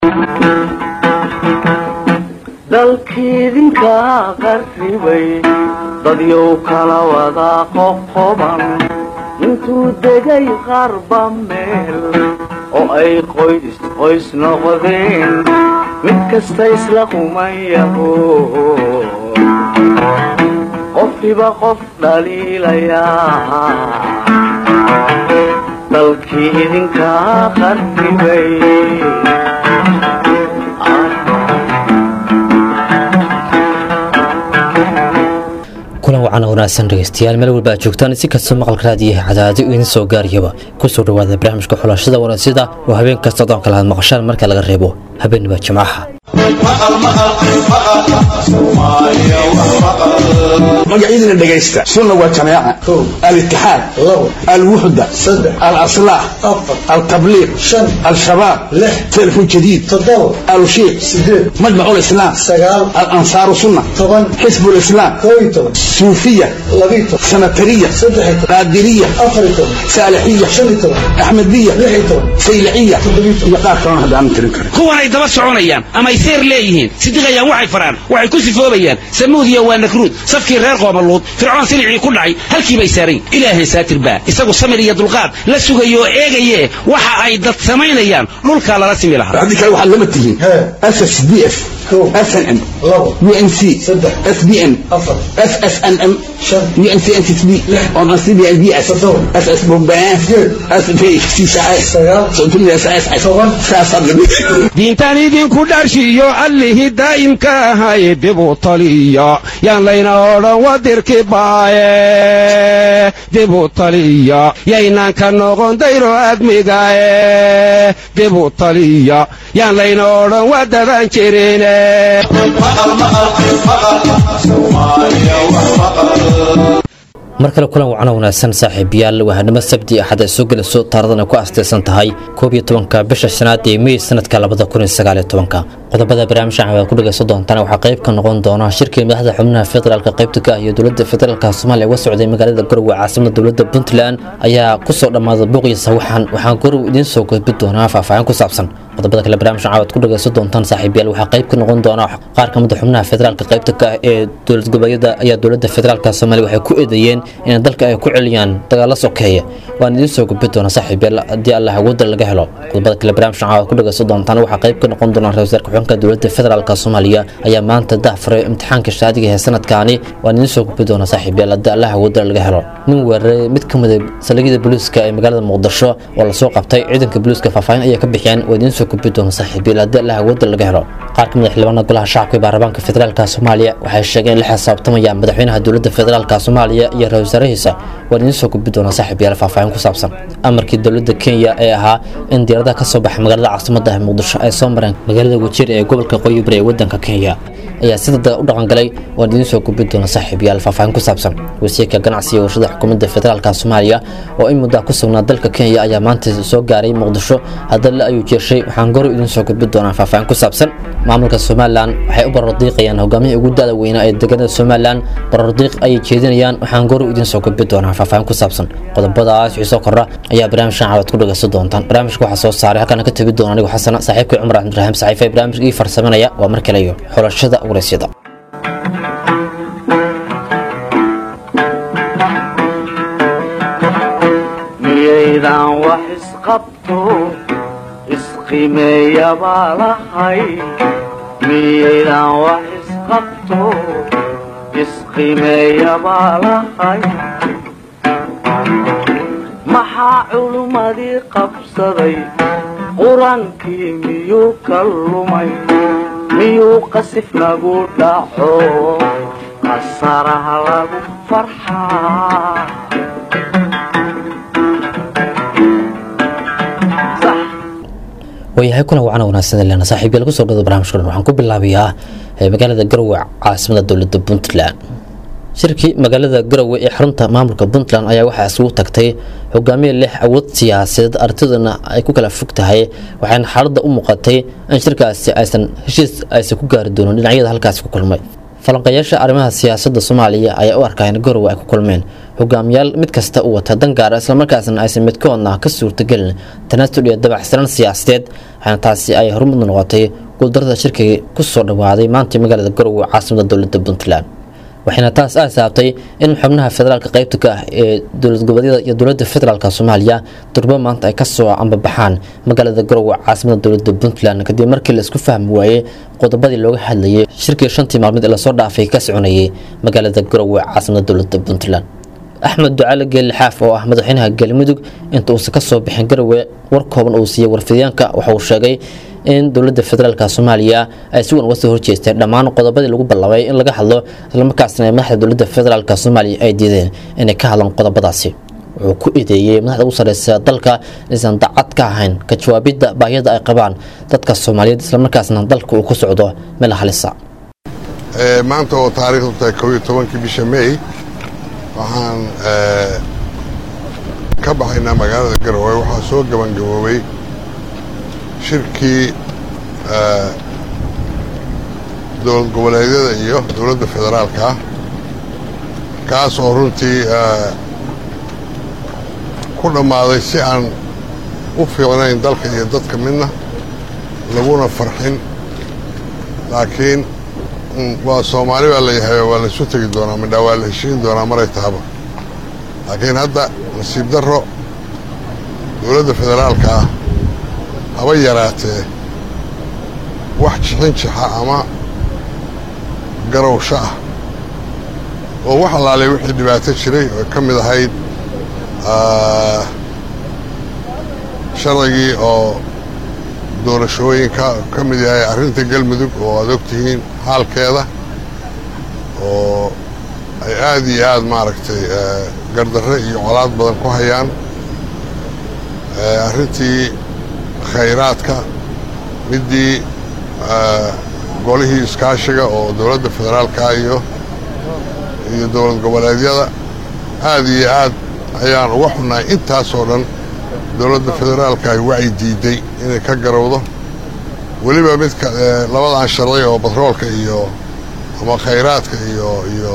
dalkiidinka qarribay dadyow kala wada qoqoban intuu degay qarba meel oo ay qoys qoys noqdeen mid kasta isla qumayaho qofkiba qof dhaliilayaa dalkii idinka qarribay kulan wacan wanaagsan dhegeystayaal meel walba aad joogtaan si kastoo maqalka raadiyaha cadaadi idin soo gaariyaba kusoo dhawaada barnaamijka xulashada wanaasida oo habeen kasta odoon kala had maqashaan marka laga reebo habeenniba jimcaha magacyadina dhegaysta sunna waa jamaaca alitixaad alwuxda alaslaax altabliiq al-shabaab telefon jadiid alushiiq majmac lislaam alansaaru sunna xisb lislaam suufiya sanatariya qaadiriya saalixiya axmediya sayliciya iyo qaar kalona haddaanan tirin karin kuwanay daba soconayaan amay seer leeyihiin sidiqayaan waxay faraan waxay ku sifoobayaan samuudiya waa nakruud safkii reer qoomaluud fircoon silicii ku dhacay halkii bay saarayn ilaahay saatir baa isagu samir iyo dulqaad la sugayo oo eegaye waxa ay dad samaynayaan dhulkaa lala simi lahaa haddii kale waxaad lama tihiin ss d f snm unc sbn ssnm diintaan idinku dharshiyo allihii daa'imka ahay dibu taliya yaan layna odhan wadirki baaye dibu taliya yaynaan ka noqon dayro admigae dibu taliya yaan layna odhan wadaban jirine mar kale kulan wacno wanaagsan saaxiibayaal wahanimo sabti axad ay soo gelayso taaradana ku astaysan tahay koob iyo tobanka bisha shanaad ee mey sanadka labada kun iyo sagaal iyo tobanka qodobada barnaamijkan waad ku dhagaysan doontaan waxaa qayb ka noqon doona shirkii madaxda xubnaha federaalka qaybta ka ah iyo dowladda federaalka soomaaliya uga socday magaalada garowe caasimada dowladda puntland ayaa kusoo dhammaaday buuqiyo sawaxan waxaan garow idiin soo gudbi doonaa faahfaahin ku saabsan qodobada kale barnaamijkan waad ku dhagaysan doontaan saaxiibayaal waxaa qayb ka noqon doona qaar ka mid a xubnaha federaalka qaybta ka ah ee dowlad goboleedyada ayaa dowladda federaalka soomaaliya waxay ku eedeeyeen in dalka ay ku celiyaan dagaalo sokeeya waan idiin soo gudbi doona saaxiibayaal haddii allah awoodda laga helo qodobada kale barnaamijkan waad ku dhagaysan doontaan waxaa qayb ka noqon doona ra-isul wasaarka xubinka dowladda federaalka soomaaliya ayaa maanta dahfuray imtixaanka shaadiga ee sanadkaani waan idiin soo gudbi doona saaxiibayaal haddii allah awoodda laga helo nin weeraray mid ka mid a saldhigyada booliiska ee magaalada muqdisho oo lasoo qabtay ciidanka booliiska faahfaahin ayaa ka bixiyeen waa idiin soo gudbi doona saaxiibayaal haddii allah awoodda laga helo qaar ka mid a xildhibaanada golaha shacabka ee baarlamaanka federaalka soomaaliya waxay sheegeen in la xisaabtamayaan madaxweynaha dowladda federaalka soomaaliya iyo ra-isul wasaarahiisa waan idiin soo gudbi doona saaxiibayaal faahfaahin ku saabsan amarkii dowladda kenya ee ahaa in diyaaradaha ka soo baxa magaalada caasimadda ah muqdisho ay soo mareen magaalada wajiir ee gobolka qoyi bari ee wadanka kenya ayaa si dada u dhaqangalay waan idiin soo gudbi doona saaxiibayaal faahfaahin ku saabsan wasiirka ganacsiga iyo warshada xukuumadda federaalka soomaaliya oo in muddaa ku sugnaa dalka kenya ayaa maanta soo gaaray muqdisho haddana ayuu jeeshay waxaan gorow idiin soo gudbi doonaa faahfaahin ku saabsan maamulka somalilan waxay u barordiiqayaan hogaamihii ugu da'da weynaa ee deegaanada somalilan barordiiq ayay jeedinayaan waxaan gorow idiin soo gudbi doonaa faahfaahin ku saabsan qodobadaas wixii soo kordha ayaa barnaamijkan cawad ku dhagaysan doontaan barnaamijka waxaa soo saaray halkaana ka tebi doona anigu xasana saaxiibkay cumar cabdiraxiim saxiife ee barnaamijka ii farsamanaya waa mar kale iyo xulashada waraysyada miyaydan wax isqabto isqimeeya baa lahay miyaydan wax isqabto isqimeeya baa lahay maxaa culummadii qabsaday qur-aankii miyuu ka lumay miyuu qasif nagu dhaco qasaraha lagu farxaa waayahay kuna wacana wanaagsan leena saaxiibayaal kusoo dhawada barnaamijka dhan waxaan ku bilaabayaa magaalada garowe caasimada dowladda puntland shirkii magaalada garowe ee xarunta maamulka puntland ayaa waxaa isugu tagtay hogaamiye lix awood siyaasadeed artidana ay ku kala fog tahay waxaana xaaladda u muuqatay in shirkaasi aysan heshiis aysan ku gaari doonin dhinacyada halkaasi ku kulmay falanqayaasha arrimaha siyaasadda soomaaliya ayaa u arkaa in garowe ay ku kulmeen hogaamiyaal mid kasta uu wata dan gaara islamarkaasna aysan midkoodna ka suurtagelin tanaasul iyo dabacsanan siyaasadeed waxaana taasi ay hormud noqotay guuldarada shirkiga kusoo dhawaaday maanta magaalada garowe caasimada dowlada puntland waxayna taas ay saabtay in xubnaha federaalka qaybta ka ah ee dowlad goboleedyada iyo dowlada federaalk soomaaliya durbo maanta ay kasoo ambabaxaan magaalada garowe caasimada dowlada puntland kadib markii la isku fahmi waayey qodobadii looga hadlayay shirkii shantii maalmood ee lasoo dhaafay ka soconayay magaalada garowe caasimada dowlada puntland axmed ducaale geelle xaaf oo ah madaxweynaha galmudug inta uusan kasoo bixin garowe war kooban uu siiyey warfidyaanka waxa uu sheegay in dowlada federaalk soomaaliya ay si wan uga soo horjeesteen dhammaan qodobadii lagu ballabay in laga hadlo islamarkaasna ay madaxda dowlada federaalk soomaaliya ay diideen inay ka hadlaan qodobadaasi wuxuu ku eedeeyey madaxda ugu sareysa dalka inaysan dacad ka ahayn ka jawaabidda baahiyada ay qabaan dadka soomaaliyeed islamarkaasna dalka uu ku socdo meel halisa maanta oo taariikhdu tahay kow iyo tobankii bisha may waxaan ka baxaynaa magaalada garowe waxaa soo gabangaboobay shirkii dowlad goboleedyada iyo dowladda federaalka ah kaas oo runtii ku dhammaaday si aan u fiicnayn dalka iyo dadka midna laguna farxin laakiin waa soomaali baa la yahay waa laysu tegi doonaa midhaa waa la heshiin doonaa maray tahaba laakiin hadda nasiib darro dowladda federaalka ah haba yaraatee wax jixin jixa ama garowsho ah oo wax allaalay wixii dhibaato jiray oo ka mid ahayd sharcigii oo doorashooyinka ka mid yahay arrinta galmudug oo aad og tihiin xaalkeeda oo ay aad iyo aad maaragtay gardarre iyo colaad badan ku hayaan arrintii khayraadka middii golihii iskaashiga oo dowladda federaalka iyo iyo dowlad goboleedyada aad iyo aad ayaan uga xunnahay intaasoo dhan dowladda federaalka ay wacyi diiday inay ka garowdo weliba midka labadan sharci oo batroolka iyo ama khayraadka iyo iyo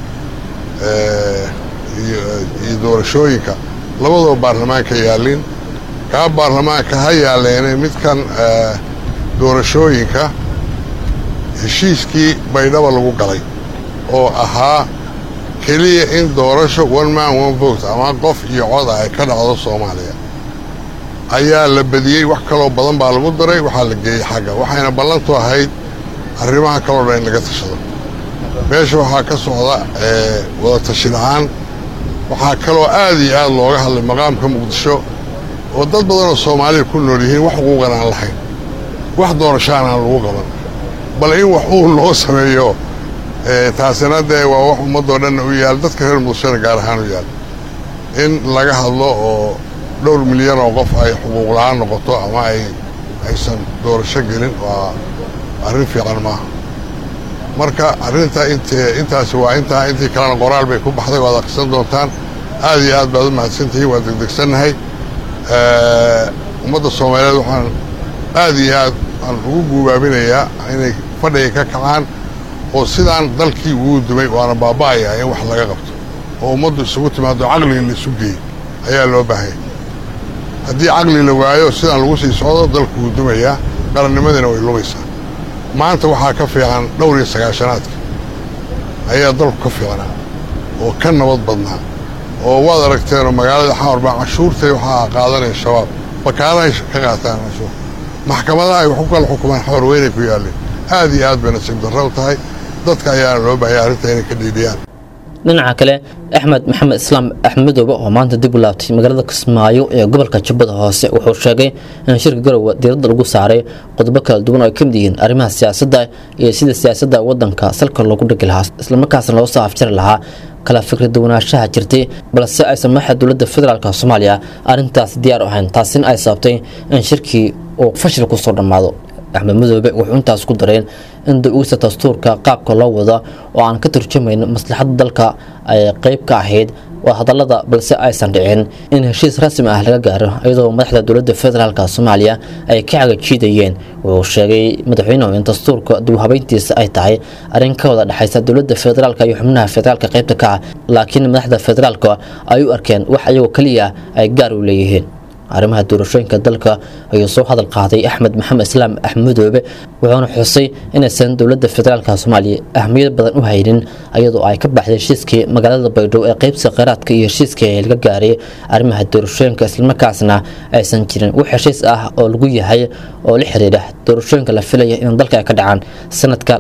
iyo doorashooyinka labadoo baarlamaanka yaallin kaa baarlamaanka ha yaalleene midkan doorashooyinka heshiiskii baydhaba lagu galay oo ahaa keliya in doorasho one man one vote ama qof iyo coda ay ka dhacdo soomaaliya ayaa la badiyey wax kaloo badan baa lagu daray waxaa la geeyey xagga waxayna ballantu ahayd arrimaha kaloo dhan in laga tashado meesha waxaa ka socda wada tashi la-aan waxaa kaloo aad iyo aad looga hadlay maqaamka muqdisho oo dad badanoo soomaaliya ku nool yihiin wax xuquuqan aan lahayn wax doorashaan aan lagu qaban bal in wax uu loo sameeyo taasina dee waa wax ummaddoo dhanna u yaal dadka reer muqdishona gaar ahaan u yaal in laga hadlo oo dhowr milyan oo qof ay xuquuq la-aan noqoto ama ay aysan doorasho gelin waa arrin fiican maaha marka arrinta int intaasi waa intaa intii kalena qoraal bay ku baxday waad akhrisan doontaan aad iyo aad baad u mahadsantihiin waa degdegsannahay ummadda soomaaliyeed waxaan aad iyo aad aan ugu guubaabinayaa inay fadhiga ka kacaan oo sidaan dalkii ugu dumay waana baaba'ayaa in wax laga qabto oo ummaddu isugu timaado caqliga la isu geeyey ayaa loo baahanya haddii caqli la waayo sidaan lagu sii socdo dalku wuu dumayaa qarannimadiina way lumaysaa maanta waxaa ka fiican dhowr iyo sagaashanaadka ayaa dalku ka fiicnaa oo ka nabad badnaa oo waad aragteenoo magaalada xamarbaa cashuurtay waxaa qaadanaya shabaab bakaarahay ka qaataan cashuur maxkamadaha ay wax ku kala xukumaan xamar weynay ku yaalleen aad iyo aad bay nasiib darro u tahay dadka ayaana loo baahaya arrinta inay ka dhiidhiyaan dhinaca kale axmed maxamed islaam axmed madoobe oo maanta dib u laabtay magaalada kismaayo ee gobolka jubbada hoose wuxuu sheegay in shirka garowe diiradda lagu saaray qodobo kala duwan oo ay ka mid yihiin arrimaha siyaasadda iyo sida siyaasadda waddanka salka loogu dhigi lahaa islamarkaasna loo soo afjari lahaa kala fikradawanaashaha jirtay balse aysan madaxda dowladda federaalk soomaaliya arrintaas diyaar u ahayn taasina ay sababtay in shirkii uu fashil kusoo dhammaado axmed madoobe wuxuu intaas ku dareen in da-uugsa dastuurka qaabka loo wado oo aan ka turjumayn maslaxadda dalka ay qeyb ka ahayd waa hadallada balse aysan dhicin in heshiis rasmi ah laga gaaro iyadoo madaxda dowladda federaalka soomaaliya ay ka cagajiidayeen wuxuu sheegay madaxweynuhu in dastuurka dibhabeyntiisa ay tahay arrin ka wada dhexaysa dowladda federaalka iyo xubnaha federaalka qaybta ka ah laakiin madaxda federaalka ay u arkeen wax iyagoo keliya ay gaar u leeyihiin arrimaha doorashooyinka dalka ayuu soo hadal qaaday axmed maxamed islaam axmed madoobe wuxuuna xusay inaysan dowladda federaalka soomaaliya ahmiyad badan u haynin iyadoo ay ka baxday heshiiskii magaalada baydhabo ee qeybsiga kheyraadka iyo heshiiskii ee laga gaaray arrimaha doorashooyinka islamarkaasna aysan jirin wax heshiis ah oo lagu yahay oo la xiriira doorashooyinka la filaya in dalka ay ka dhacaan sanadka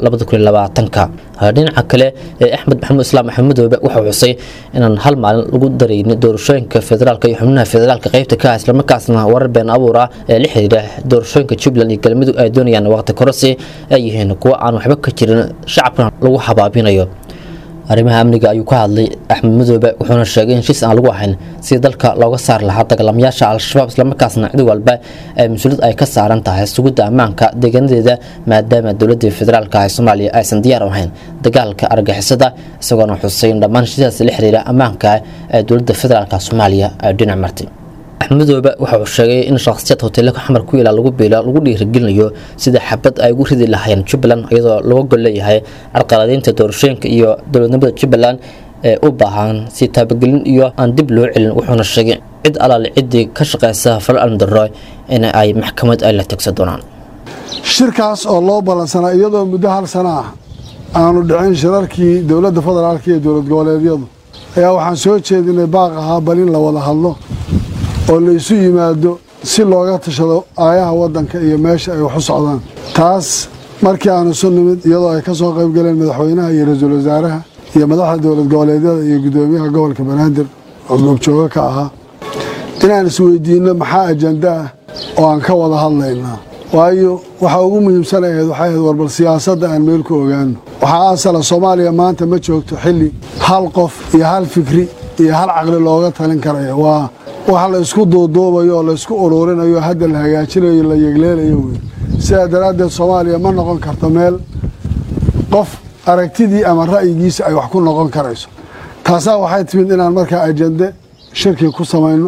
ka dhinaca kale ee axmed maxamed islaam axmed madoobe wuxuu xusay inaan hal maalin lagu daraynin doorashooyinka federaalka iyo xubnaha federaalka qeybta ka ah islamarkaasna warar been abuur ah ee la xiriira doorashooyinka jubbaland iyo galmudug ay doonayaan waqti kororsi ay yihiin kuwo aan waxba ka jirin shacabkana lagu habaabinayo arrimaha amniga ayuu ka hadlay axmed madoobe wuxuuna sheegay in heshiis aan lagu ahayn si dalka looga saari lahaa dagaalamayaasha al-shabaab islamarkaasna cid walba ee mas-uuliyad ay ka saaran tahay sugidda ammaanka deegaanadeeda maadaama dowladda federaalka ee soomaaliya aysan diyaar u ahayn dagaalka argixisada isagoona xusay in dhammaan heshiisaas la xiriira ammaanka ee dowladda federaalka soomaaliya ay dhinac martay axmed madoobe waxa uu sheegay in shakhsiyad hoteelka xamar ku yaala lagu biila lagu dhiirigelinayo sida xabad ay ugu ridi lahaayeen jubbaland iyadoo laga gol leeyahay carqaladaynta doorashooyinka iyo dowladnimada jubbaland ee u baahan si taabagelin iyo aan dib loo celin wuxuuna sheegay cid alaale ciddii ka shaqeysa fal alndaro in ay maxkamad ay la tegsan doonaan shirkaas oo loo ballansanaa iyadoo muddo hal sana ah aanu dhicin shirarkii dowladda federaalka iyo dowlad goboleedyadu ayaa waxaan soo jeedinay baaq ahaa bal in la wada hadlo oo la isu yimaado si looga tashado aayaha waddanka iyo meesha ay wax u socdaan taas markii aan isu nimid iyadoo ay ka soo qayb galeen madaxweynaha iyo ra-iisul wasaaraha iyo madaxda dowlad goboleedyada iyo guddoomiyaha gobolka banaadir oo goobjoogo ka ahaa inaan isweydiinno maxaa ajanda ah oo aan ka wada hadlaynaa waayo waxa ugu muhiimsan ahayd waxay ahayd warbal siyaasadda aan meel ku ogaano waxaa asala soomaaliya maanta ma joogto xilli hal qof iyo hal fikri iyo hal caqli looga talin karayo waa wax la isku duuduubayo oo la isku ururinayo hadda la hagaajinayo la yegleelayo wey sidaa daraaddeed soomaaliya ma noqon karto meel qof aragtidii ama ra'yigiisa ay wax ku noqon karayso taasaa waxay timid inaan markaa ajande shirkii ku samayno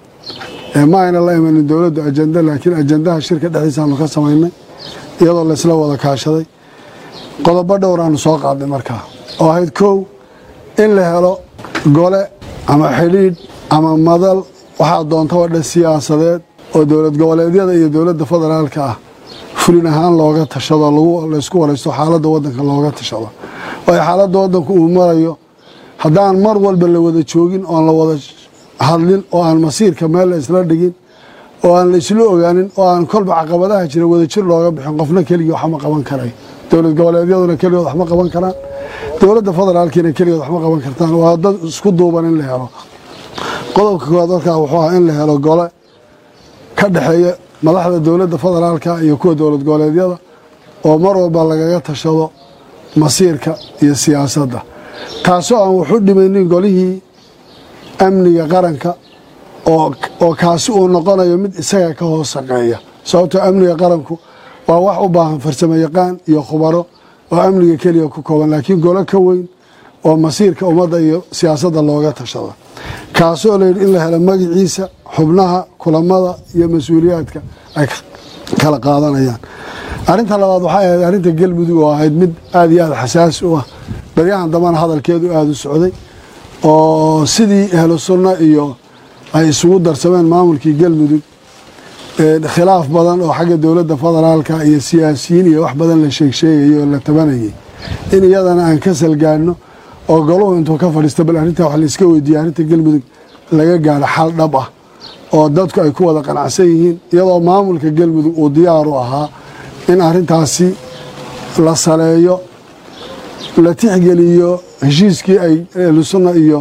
ma ayna la imanin dowladdu ajande laakiin ajandaha shirka dhexdiisaanu ka samaynay iyadoo laysla wada kaashaday qodobo dhowraanu soo qaadnay markaa oo ahayd kow in la helo gole ama xidhiidh ama madal waxaa doontaba dhan siyaasadeed oo dowlad goboleedyada iyo dowladda federaalka ah fulin ahaan looga tashado laysku waraysto xaaladda waddanka looga tashado waayo xaaladda waddanku uu marayo haddaan mar walba la wada joogin oon la wada hadlin oo aan masiirka meel la isla dhigin oo aan la isla ogaanin oo aan kolba caqabadaha jira wadajir looga bixin qofna keligii waxma qaban karay dowlad goboleedyaduna keligood waxma qaban karaan dowladda federaalkiina keligood waxma qaban kartaan waa dad isku duuban in la helo qodobka koowaad markaa wuxuu ahaa in la helo gole ka dhexeeya madaxda dowladda federaalka iyo kuwa dowlad goboleedyada oo mar walba lagaga tashado masiirka iyo siyaasadda taasoo aan waxu dhimaynin golihii amniga qaranka oo kaasi uu noqonayo mid isaga ka hoos shaqeeya sababtoo amniga qaranku waa wax u baahan farsamo yaqaan iyo khubaro oo amniga keliya ku kooban laakiin golo ka weyn oo masiirka ummadda iyo siyaasadda looga tashado kaasoo layidhi in la helo magaciisa xubnaha kulamada iyo mas-uuliyaadka ay kala qaadanayaan arrinta labaad waxay ahayd arrinta galmudug oo ahayd mid aada iyo aada xasaasi u ah baryahan dambana hadalkeedu aada u socday oo sidii ahlu sunna iyo ay isugu darsameen maamulkii galmudug khilaaf badan oo xagga dowladda federaalka iyo siyaasiyiin iyo wax badan la sheegsheegayay oo la tabanayay in iyadana aan ka salgaano oo goluhu intuu ka fadhiista bal arrintaa wax laiska weydiiyey arrinta galmudug laga gaaro xal dhab ah oo dadku ay ku wada qanacsan yihiin iyadoo maamulka galmudug uu diyaar u ahaa in arrintaasi la saleeyo la tixgeliyo heshiiskii ay ahlusunna iyo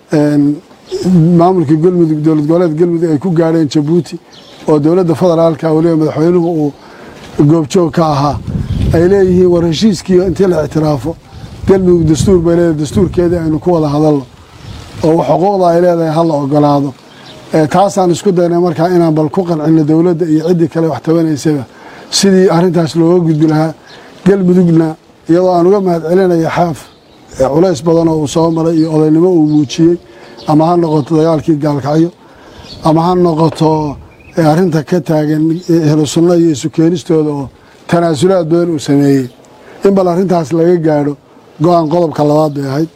maamulka galmudug dowlad goboleed galmudug ay ku gaadheen jabuuti oo dowladda federaalka weliba madaxweynuhu uu goobjoog ka ahaa ay leeyihiin war heshiiskii intii la ictiraafo galmudug dastuur bay leedahay dastuurkeedii aynu ku wada hadalno oo xuquuqda ay leedahay hala ogolaado taasaan isku daynay markaa inaan bal ku qancino dowladda iyo ciddii kale wax tabanaysaba sidii arrintaas looga gudbi lahaa galmudugna iyadoo aan uga mahad celinaya xaaf culays badan oo uu soo maray iyo odaynimo uu muujiyey ama ha noqoto dagaalkii gaalkacyo ama ha noqoto arrinta ka taagan ehlu sunna iyo isu keenistooda oo tanaasulaad badan uu sameeyey in bal arrintaas laga gaadho go-aan qodobka labaad bay ahayd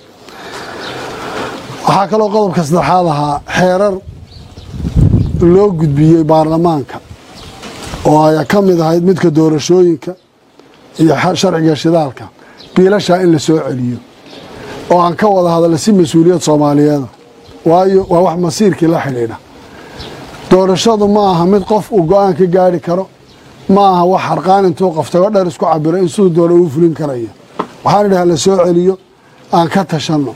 waxaa kaloo qodobka saddexaad ahaa xeerar loo gudbiyey baarlamaanka oo ay ka mid ahayd midka doorashooyinka iyo sharciga shidaalka biilashaa in la soo celiyo oo aan ka wada hadalla si mas-uuliyad soomaaliyeeda waayo waa wax masiirkii la xidhiidha doorashadu ma aha mid qof uu go-aan ka gaari karo ma aha wax harqaan intuu qaftago dher isku cabiro in siduu doona uu fulin karayo waxaan idhaha la soo celiyo aan ka tashanno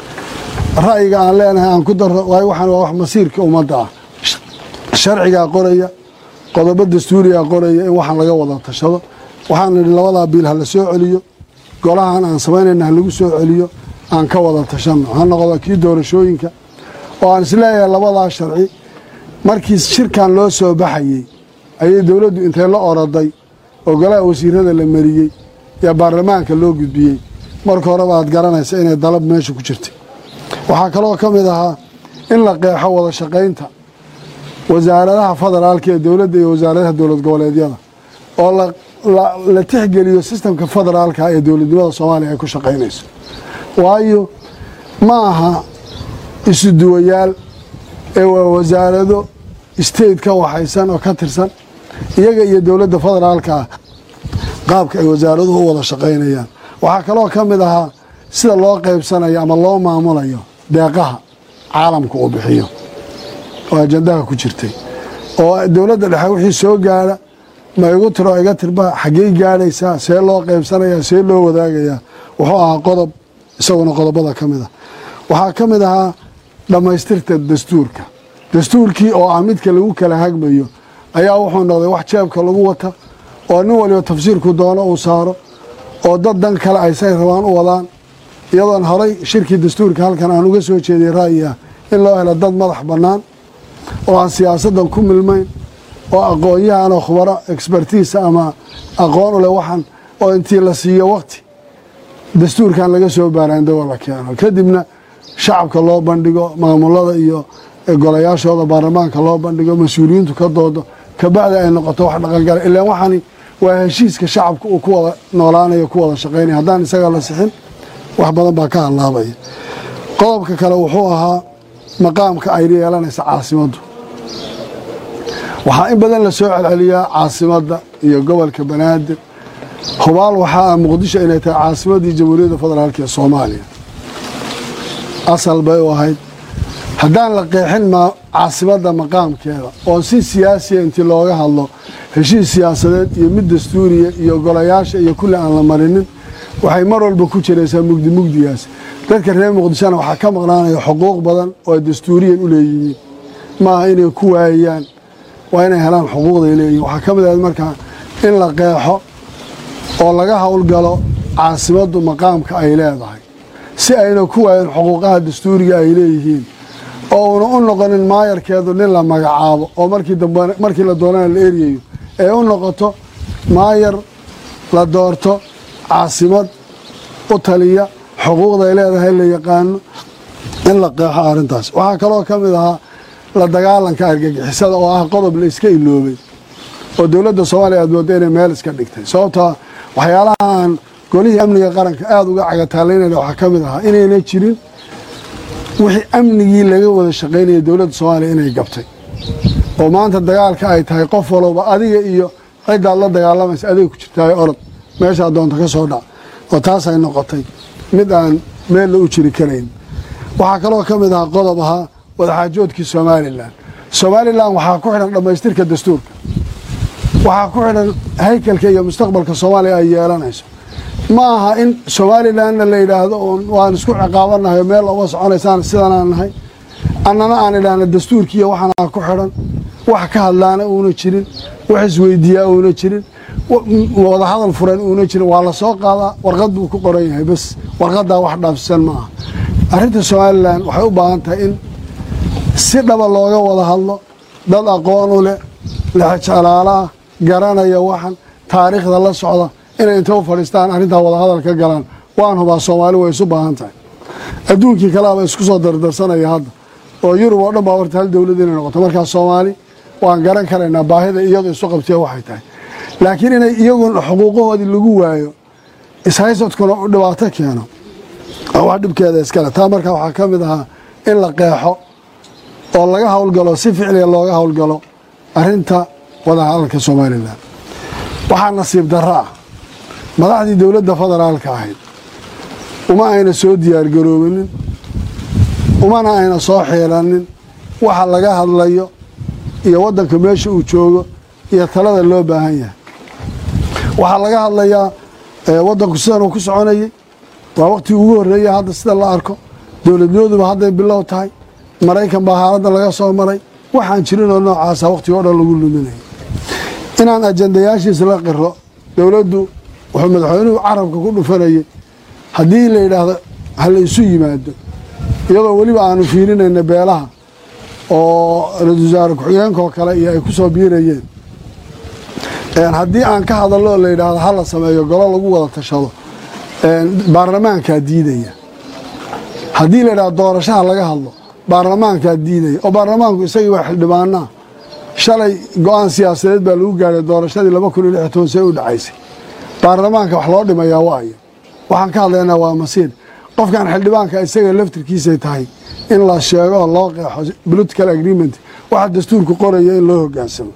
ra'yiga aan leenahay aan ku darro waayo waxaan waa wax masiirka ummadda ah sharcigaa qoraya qodobo dastuurigaa qoraya in waxaan laga wada tashado waxaan idhi labadaa biil ha la soo celiyo golahan aan samaynayna ha lagu soo celiyo aan ka wada tashanno ha noqdo kii doorashooyinka oo aan isleeyahay labadaa sharci markii shirkan loo soo baxayey ayay dowladdu intay la oroday oo golaha wasiirada la mariyey yaa baarlamaanka loo gudbiyey marka horeba aad garanaysa inay dalab meesha ku jirtay waxaa kaloo ka mid ahaa in la qeexo wada shaqaynta wasaaradaha federaalka ee dowladda iyo wasaaradaha dowlad goboleedyada oo la tixgeliyo sistamka federaalka ee dowladnimada soomaaliya ay ku shaqaynayso waayo ma aha isu duwayaal ee waa wasaarado state ka waxaysan oo ka tirsan iyaga iyo dowladda federaalka ah qaabka ay wasaaraduhu u wada shaqaynayaan waxaa kaloo ka mid ahaa sida loo qaybsanayo ama loo maamulayo deeqaha caalamka uu bixiyo oo ajandaha ku jirtay oo dowladda dhexe wixii soo gaara ma igu tiro iga tirba xaggey gaadhaysaa see loo qaybsanayaa see loo wadaagayaa wuxuu ahaa qodob isaguna qodobada ka mid a waxaa ka mid ahaa dhammaystirta dastuurka dastuurkii oo ah midka lagu kala hagmayo ayaa wuxuu noqday wax jeebka lagu wata oo nin waliba tafsiirku doono uu saaro oo dad dan kale ay say rabaan u wadaan iyadoon horay shirkii dastuurka halkan aan uga soo jeeday ra'yi ah in loo helo dad madax bannaan oo aan siyaasaddan ku milmayn oo aqoon-yahan oo khubaro expertiisa ama aqoon u leh waxaan oo intii la siiyo waqti dastuurkan laga soo baaraandago la keeno kadibna shacabka loo bandhigo maamulada iyo golayaashooda baarlamaanka loo bandhigo mas-uuliyiintu ka doodo kabacdi ay noqoto wax dhaqangala ilaan waxaani waa heshiiska shacabka uu ku wada noolaanayo ku wada shaqaynaya haddaan isaga la sixin wax badan baa ka hallaabaya qodobka kale wuxuu ahaa maqaamka ay yeelanaysa caasimaddu waxaa in badan la soo celceliyaa caasimadda iyo gobolka banaadir hubaal waxaa ah muqdisho inay tahay caasimaddii jamhuuriyadda federaalk ee soomaaliya asal bay u ahayd haddaan la qeexin ma caasimadda maqaamkeeda oo si siyaasiya intii looga hadlo heshiis siyaasadeed iyo mid dastuuriya iyo golayaasha iyo kulli aan la marinin waxay mar walba ku jiraysaa mugdi mugdigaas dadka reer muqdishona waxaa ka maqnaanaya xuquuq badan oo ay dastuuriyan u leeyihiin maaha inay ku waayaan waa inay helaan xuquuqday leeyihiin waxaa ka mid ahayd markaa in la qeexo oo laga howlgalo caasimaddu maqaamka ay leedahay si ayna ku waayan xuquuqaha dastuuriga ay leeyihiin oo una u noqonin maayarkeedu nin la magacaabo oo markii dambe markii la doonana la eryayo ee u noqoto maayar la doorto caasimad u taliya xuquuqday leedahay la yaqaano in la qeexo arrintaas waxaa kaloo ka mid ahaa la dagaalanka argagixisada oo ah qodob la iska iloobay oo dowladda soomaaliya aad mooda inay meel iska dhigtay sababtaa waxyaalahaan golihii amniga qaranka aada uga cagataalaynayna waxaa ka mid ahaa inayna jirin wixii amnigii laga wada shaqaynaya dowladda soomaaliya inay gabtay oo maanta dagaalka ay tahay qof walowba adiga iyo ciddaad la dagaalamaysa adiga ku jirtaayo orod meeshaa doonta ka soo dhac oo taas ay noqotay mid aan meel la u jiri karayn waxaa kaloo ka mid ahaa qodob ahaa wadaxaajoodkii somalilan somalilan waxaa ku xidhan dhammaystirka dastuurka waxaa ku xidhan haykalka iyo mustaqbalka soomaaliya ay yeelanayso ma aha in somalilanna la yidhaahdo waan isku ciqaabanahay meel uma soconaysaan sidanaan nahay annana aan idhaahna dastuurkiiyo waxaana ku xidhan wax ka hadlaana uuna jirin wax isweydiiyaa uuna jirin wadahadal furan uuna jirin waa la soo qaadaa warqad buu ku qoran yahay bas warqaddaa wax dhaafsisan ma aha arrinta somalilan waxay u baahan tahay in si dhaba looga wada hadlo dad aqoon u leh lexjalaalo ah garanaya waxan taariikhda la socda inay inta u fadhiistaan arrintaa wadahadal ka galaan waan hubaa soomaali way isu baahan tahay adduunkii kaleaba isku soo dardarsanaya hadda oo yurub oo dhan baa horta hal dowlad inay noqoto markaa soomaali waan garan karaynaa baahida iyadu isu qabtee waxay tahay laakiin inay iyagun xuquuqahoodii lagu waayo ishaysadkuna u dhibaato keeno oo wax dhibkeeda iskale taa markaa waxaa ka mid ahaa in la qeexo oo laga howlgalo si ficliga looga howlgalo arinta wadahadalka somalilan waxaa nasiib darro ah madaxdii dowladda federaalka ahayd uma ayna soo diyaargaroobinin umana ayna soo xiiranin waxa laga hadlayo iyo waddanka meesha uu joogo iyo talada loo baahan yahay waxaa laga hadlayaa waddanku sidan uu ku soconayay waa waqtigii ugu horreeya hadda sida la arko dowladnimaduba hadday bilow tahay maraykan baa xaaladda laga soo maray waxaan jirinoo noocaasa waqtiga o dhan lagu luminaya inaan ajandayaashiisa la qiro dowladdu wuxuu madaxweynuhu carabka ku dhufanayay haddii la yidhaahdo ha la isu yimaado iyadoo weliba aanu fiirinayna beelaha oo ra-isul wasaare ku-xigeenkaoo kale iyo ay ku soo biirayeen haddii aan ka hadallo oo la yidhaahdo ha la sameeyo golo lagu wada tashado baarlamaankaa diidaya haddii la yidhahdo doorashaha laga hadlo baarlamaankaa diidaya oo baarlamaanku isagii waa xildhibaanaa shalay go-aan siyaasadeed baa lagu gaadhay doorashadii laba kun iyo lix toban see u dhacaysay baarlamaanka wax loo dhimayaa waayo waxaan ka hadlaynaa waa masiir qofkan xildhibaanka isaga laftirkiisay tahay in la sheego oo loo qeexo political agreement waxa dastuurku qoraya in loo hogaansamo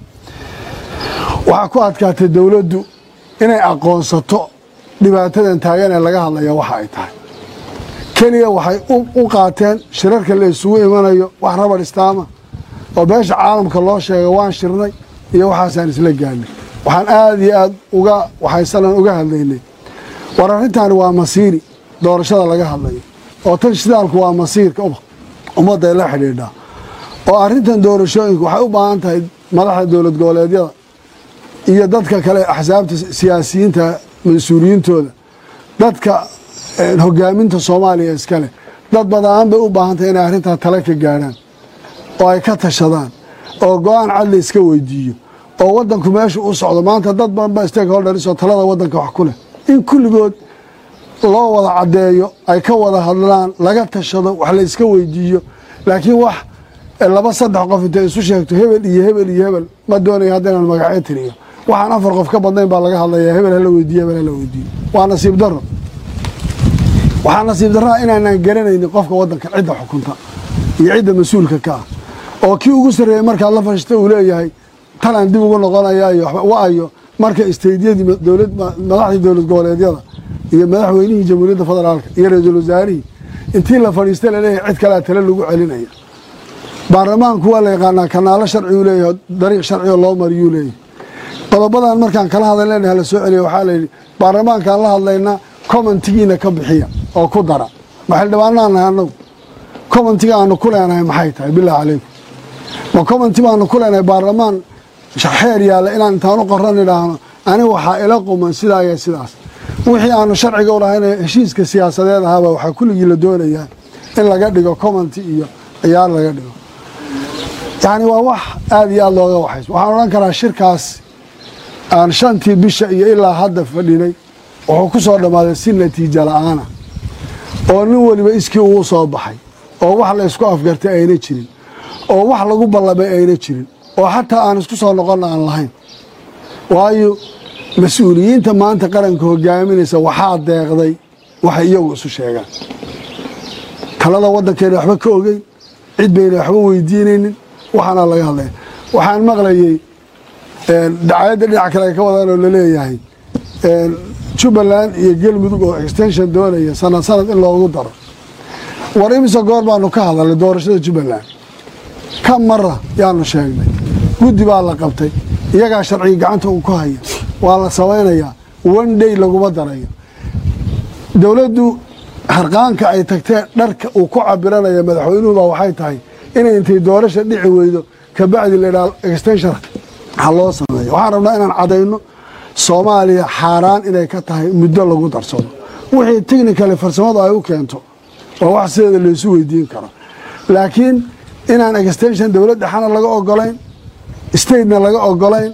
waxaa ku adkaatay dowladdu inay aqoonsato dhibaatadan taagan ee laga hadlaya waxa ay tahay keliya waxay u qaateen shirarka la isugu imanayo wax rabar istaama oo beesha caalamka loo sheegay waan shirnay iyo waxaasaan isla gaadnay waxaan aada iyo aada uga waxaysanan uga hadlaynay war arrintaani waa masiiri doorashada laga hadlayo oo tan shidaalku waa masiirka ummadday la xidhiidhaa oo arrintan doorashooyinku waxay u baahan tahay madaxda dowlad goboleedyada iyo dadka kale axsaabta siyaasiyiinta mas-uuliyiintooda dadka hogaaminta soomaaliya iskale dad badaan bay u baahan tahay inay arrintaa tale ka gaadhaan oo ay ka tashadaan oo go-aan cadli iska weydiiyo oo waddanku meesha u socdo maanta dad badan ba stakeholders oo talada waddanka wax ku leh in kulligood loo wada caddeeyo ay ka wada hadlaan laga tashado wax la iska weydiiyo laakiin wax laba saddex qof intay isu sheegto hebel iyo hebel iyo hebel ma doonaya haddaynan magacyo tiriyo waxaan afar qof ka badnayn baa laga hadlayaa hebel hala weydiiyo hebel hala weydiiyo waa nasiib darro waxaa nasiib darraa inaanaan garanaynin qofka waddanka cidda xukunta iyo cidda mas-uulka ka ah oo kii ugu sarreeyey markaad la fashista uu leeyahay talaan dib ugu noqonaya iyo wa-ayo marka isteydyadii dowlad madaxdii dowlad goboleedyada iyo madaxweynihii jamhuuriyadda federaalka iyo ra-iisul wasaarihii intii la fadhiista laleeyahay cid kalea tale lagu celinaya baarlamaanku waa la yaqaanaa kanaalo sharciuu leeyahay dariiq sharcioo loo mariyuu leeyahay qodobadan markaan kala hadalena hala soo celiya waxaa layidhi baarlamaankaan la hadlaynaa commentigiina ka bixiya oo ku dara ma xildhibaanaan nahay annagu commentiga aanu ku leenahay maxay tahay bilahi calaykum ma commenti baanu ku leenahay baarlamaan xeer yaalla inaan intaan u qoran idhaahno aniga waxaa ila quman sidaa iyo sidaas wixii aanu sharciga u lahayn heshiiska siyaasadeed ahaaba waxaa kulligii la doonayaa in laga dhigo commenti iyo ciyaar laga dhigo yacni waa wax aada iyo aada looga waxays waxaan odhan karaa shirkaas aan shantii bisha iyo ilaa hadda fadhinay wuxuu ku soo dhammaaday si natiijo la-aana oo nin weliba iskii ugu soo baxay oo wax la ysku afgartay ayna jirin oo wax lagu ballamay ayna jirin oo xataa aan isku soo noqonna aan lahayn waayo mas-uuliyiinta maanta qaranka hogaaminaysa waxaa deeqday waxay iyagu isu sheegaan talada waddankeena waxba ka ogeyn cid bayna waxba weydiinaynin waxaana laga hadlaya waxaan maqlayey dacayadda dhinac kale ay ka wadaan oo laleeyahay jubbaland iyo galmudug oo extension doonaya sanad sanad in loogu daro war imise goor baanu ka hadalnay doorashada jubbaland ka mara yaanu sheegnay guddi baa la qabtay iyagaa sharciga gacanta uu ku haya waa la samaynayaa one day laguma darayo dowladdu harqaanka ay tagtee dharka uu ku cabiranaya madaxweynuhuba waxay tahay inay intay doorasha dhici weydo kabacdi laydhaha extension ha loo sameeyo waxaan rabnaa inaan cadayno soomaaliya xaaraan inay ka tahay muddo lagu darsado wixii technicali farsamadu ay u keento waa wax sideeda laysu weydiin karo laakiin inaan extension dowlad dhexana laga ogolayn statena laga ogolayn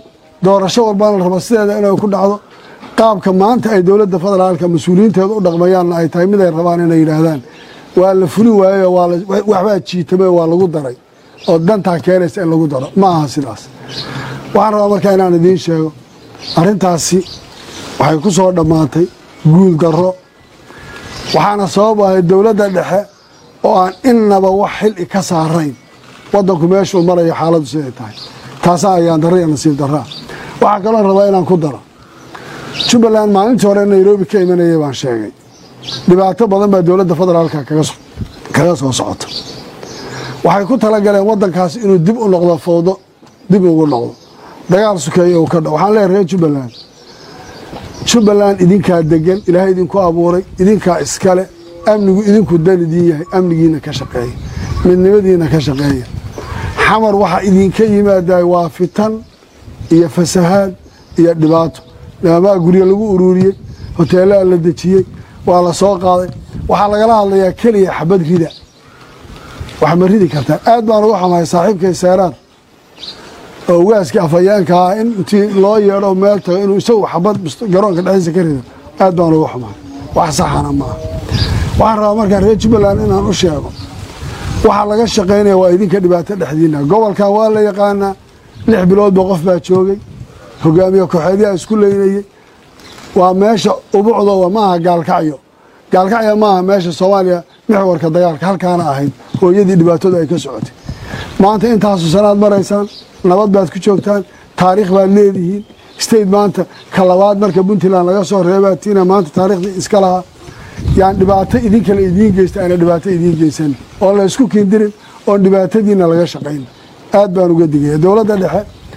doorasho walbana la rabo sideeda inay ku dhacdo qaabka maanta ay dowladda federaalka mas-uuliyiinteeda u dhaqmayaanna ay tahay mid ay rabaan inay yidhaahdaan waa la fuli waayo waxbaa jiitame waa lagu daray oo dantaa keenaysa in lagu daro ma aha sidaas waxaan rabaa markaa inaan idiin sheego arrintaasi waxay ku soo dhammaatay guul darro waxaana sabab ahay dowladda dhexe oo aan innaba wax xili ka saarayn waddanku meeshuu marayo xaaladdu siday tahay taasaa ayaan darra iyo nasiib darraa waxaa kaloo rabaa inaan ku daro jubbaland maalintii hore nairobi ka imanayay baan sheegay dhibaato badan baa dowladda federaalka kaga soo socota waxay ku talagaleen waddankaas inuu dib u noqdo fowdo dib ugu noqdo dagaal sukeeyo uu ka dha waxaan leeyahay reer jubbaland jubbaland idinkaa degan ilaahay idinku abuuray idinkaa iskale amnigu idinku dan idiin yahay amnigiina ka shaqeeya midnimadiina ka shaqeeya xamar waxaa idinka yimaadaay waa fitan iyo fasahaad iyo dhibaato nimamaa guryo lagu uruuriyey hoteelaha la dejiyey waa la soo qaaday waxaa lagala hadlayaa keliya xabad rida wax ma ridi kartaa aad baan uga xumahay saaxiibkay seeraar oo ugaaskii afhayeenka ah in intii loo yeedho meel tago inuu isagu xabad garoonka dhexdiisa ka rido aad baan uga xumahay wax saxana maaha waxaan rabaa markaa reer jubbaland inaan u sheego waxaa laga shaqaynaya waa idinka dhibaato dhexdiina gobolkan waa la yaqaanaa lix biloodba qof baa joogay hogaamiye kooxeedyaha isku leynayey waa meesha ubucdo maaha gaalkacyo gaalkacyo maaha meesha soomaaliya mixwarka dagaalka halkaana ahayd hooyadii dhibaatadu ay ka socotay maanta intaasu sanaad maraysaan nabad baad ku joogtaan taariikh baad leedihiin state maanta ka labaad marka puntland laga soo reebaatiina maanta taariikhdii iska lahaa yaan dhibaato idinkale idiin geysta aana dhibaato idiin geysan oon la isku kindirin oon dhibaatadiina laga shaqayn aad baan uga digaya dowladda dhexe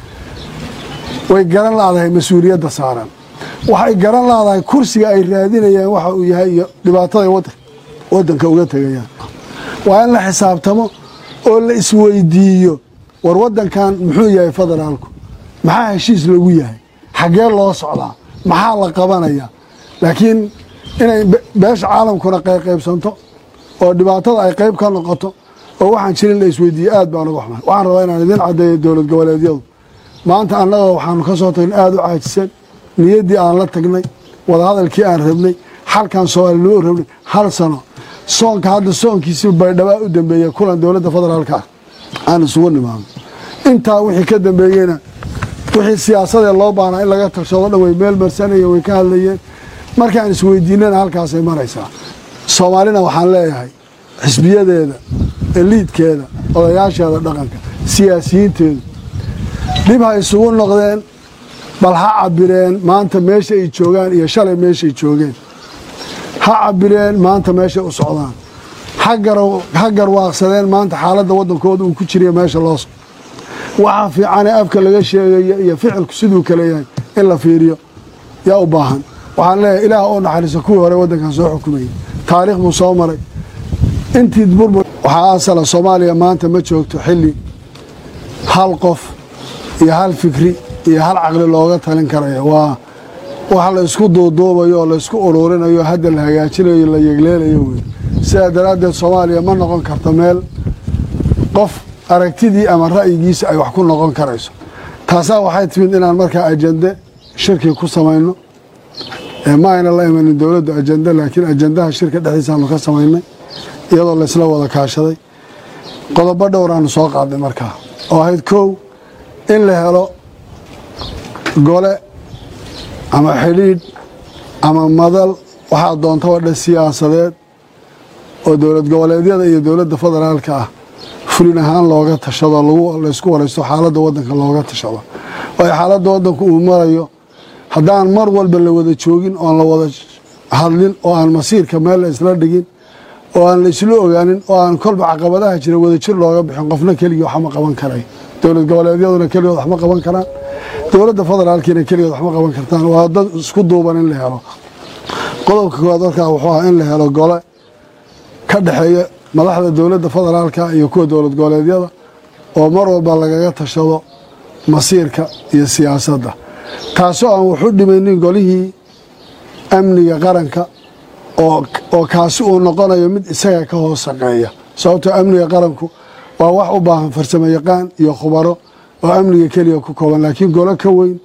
way garan laadahay mas-uuliyadda saaran waxay garan laadahay kursiga ay raadinayaan waxa uu yahay iyo dhibaatada wadanka uga tegayaan waa in la xisaabtamo oo la isweydiiyo war wadankan muxuu yahay federaalku maxaa heshiis lagu yahay xaggee loo socdaa maxaa la qabanaya laakiin inay beesha caalamkuna qayqaybsanto oo dhibaatada ay qayb ka noqoto oo waxaan jirin la isweydiiye aad baan uga xumahay waxaan rabaa inaan idiin caddeeyo dowlad goboleedyadu maanta annaga waxaanu ka soo tagnay aada u caajisan niyaddii aan la tagnay wadahadalkii aan rabnay xalkan soomaalinimo rabnay hal sano soonka hadda soonkiisii baydhabaa u dambeeya kulan dowladda federaalka ah aan isugu nimaano intaa wixii ka dambeeyeyna wixii siyaasadee loo baahnaa in laga tashado dhan way meel marsanayeen way ka hadlayeen markaan isweydiinana halkaasay maraysaa soomaalina waxaan leeyahay xisbiyadeeda eliidkeeda odayaasheeda dhaqanka siyaasiyiinteedu dhib ha isugu noqdeen bal ha cabireen maanta meesha ay joogaan iyo shalay meeshay joogeen ha cabireen maanta meeshay u socdaan ha garwaaqsadeen maanta xaaladda waddankooda uu ku jiriya meesha loo so waxaa fiicanee afka laga sheegayo iyo ficilku siduu kale yahay in la fiiriyo yaa u baahan waxaan leeyahay ilaah oo naxariiso kuwii hore waddankan soo xukumayay taariikh buu soo maray intii burbur waxaa asala soomaaliya maanta ma joogto xilli hal qof iyo hal fikri iyo hal caqli looga talin karayo waa wax la isku duuduubayo oo la isku ururinayo hadda la hagaajinayo la yegleelayo wey sidaa daraaddeed soomaaliya ma noqon karto meel qof aragtidii ama ra'yigiisa ay wax ku noqon karayso taasaa waxay timid inaan markaa ajende shirki ku samayno ma ayna la imanin dowladdu ajende laakiin ajendaha shirka dhexdiisaanu ka samaynay iyadoo laysla wada kaashaday qodobo dhowraanu soo qaadnay markaa oo ahayd kow in la helo gole ama xidhiidh ama madal waxaa doontaba dhan siyaasadeed oo dowlad goboleedyada iyo dowladda federaalka ah fulin ahaan looga tashado laysku waraysto xaaladda waddanka looga tashado waayo xaaladda waddanku uu marayo haddaan mar walba la wada joogin oon la wada hadlin oo aan masiirka meel la isla dhigin oo aan la isla ogaanin oo aan kolba caqabadaha jira wadajir looga bixin qofna keligii waxma qaban karay dowlad goboleedyaduna keligood waxma qaban karaan dowladda federaalkiina keligood waxma qaban kartaan waa dad isku duuban in la helo qodobka koowaad markaa wuxuu ahaa in la helo gole ka dhexeeya madaxda dowladda federaalka iyo kuwa dowlad goboleedyada oo mar walba lagaga tashado masiirka iyo siyaasadda taasoo aan waxu dhimaynin golihii amniga qaranka oo kaasi uu noqonayo mid isaga ka hoos shaqeeya sababtoo amniga qaranku waa wax u baahan farsamo yaqaan iyo khubaro oo amniga keliya ku kooban laakiin golo ka weyn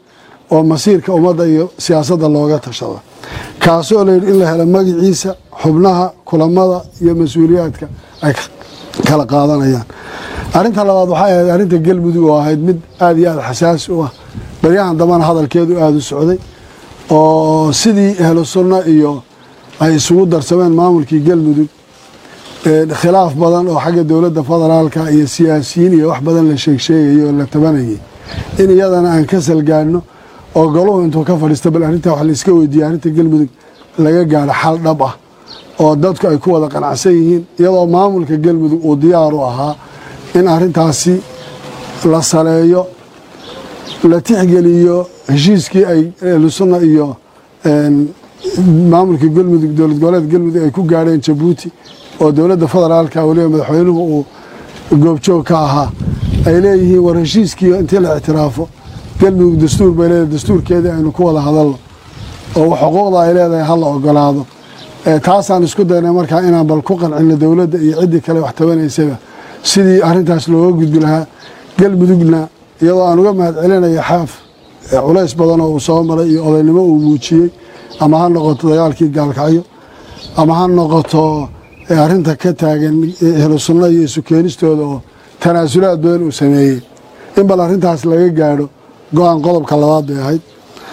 oo masiirka ummadda iyo siyaasadda looga tashada kaasoo layidhi in la helo magaciisa xubnaha kulamada iyo mas-uuliyaadka ay kala qaadanayaan arrinta labaad waxay ahayd arrinta galmudug oo ahayd mid aada iyo aada xasaasi u ah baryahan dambana hadalkeedu aada u socday oo sidii ahlu sunno iyo ay isugu darsameen maamulkii galmudug khilaaf badan oo xagga dowladda federaalka iyo siyaasiyiin iyo wax badan la sheegsheegayay oo la tabanayay in iyadana aan ka salgaano oo goluhu intuu ka fadhiista bal arrintaa wax layska weydiiyey arrinta galmudug laga gaadho xal dhab ah oo dadku ay ku wada qanacsan yihiin iyadoo maamulka galmudug uu diyaar u ahaa in arrintaasi la saleeyo la tixgeliyo heshiiskii ay ahlusunna iyo maamulka galmudug dowlad goboleed galmudug ay ku gaadheen jabuuti oo dowladda federaalka weliba madaxweynuhu uu goobjoog ka ahaa ay leeyihiin war heshiiskii intii la ictiraafo galmudug dastuur bay leedahay dastuurkeedii aynu ku wada hadalno oo xuquuqda ay leedahay hala ogolaado taasaan isku daynay markaa inaan bal ku qancino dowladda iyo ciddii kale wax tabanaysaba sidii arrintaas looga gudbi lahaa galmudugna iyadoo aan uga mahad celinaya xaaf culays badan oo uu soo maray iyo odaynimo uu muujiyey ama ha noqoto dagaalkii gaalkacyo ama ha noqoto arrinta ka taagan ehlu sunna iyo isu keenistooda oo tanaasulaad badan uu sameeyey in bal arrintaas laga gaadho go-aan qodobka labaad bay ahayd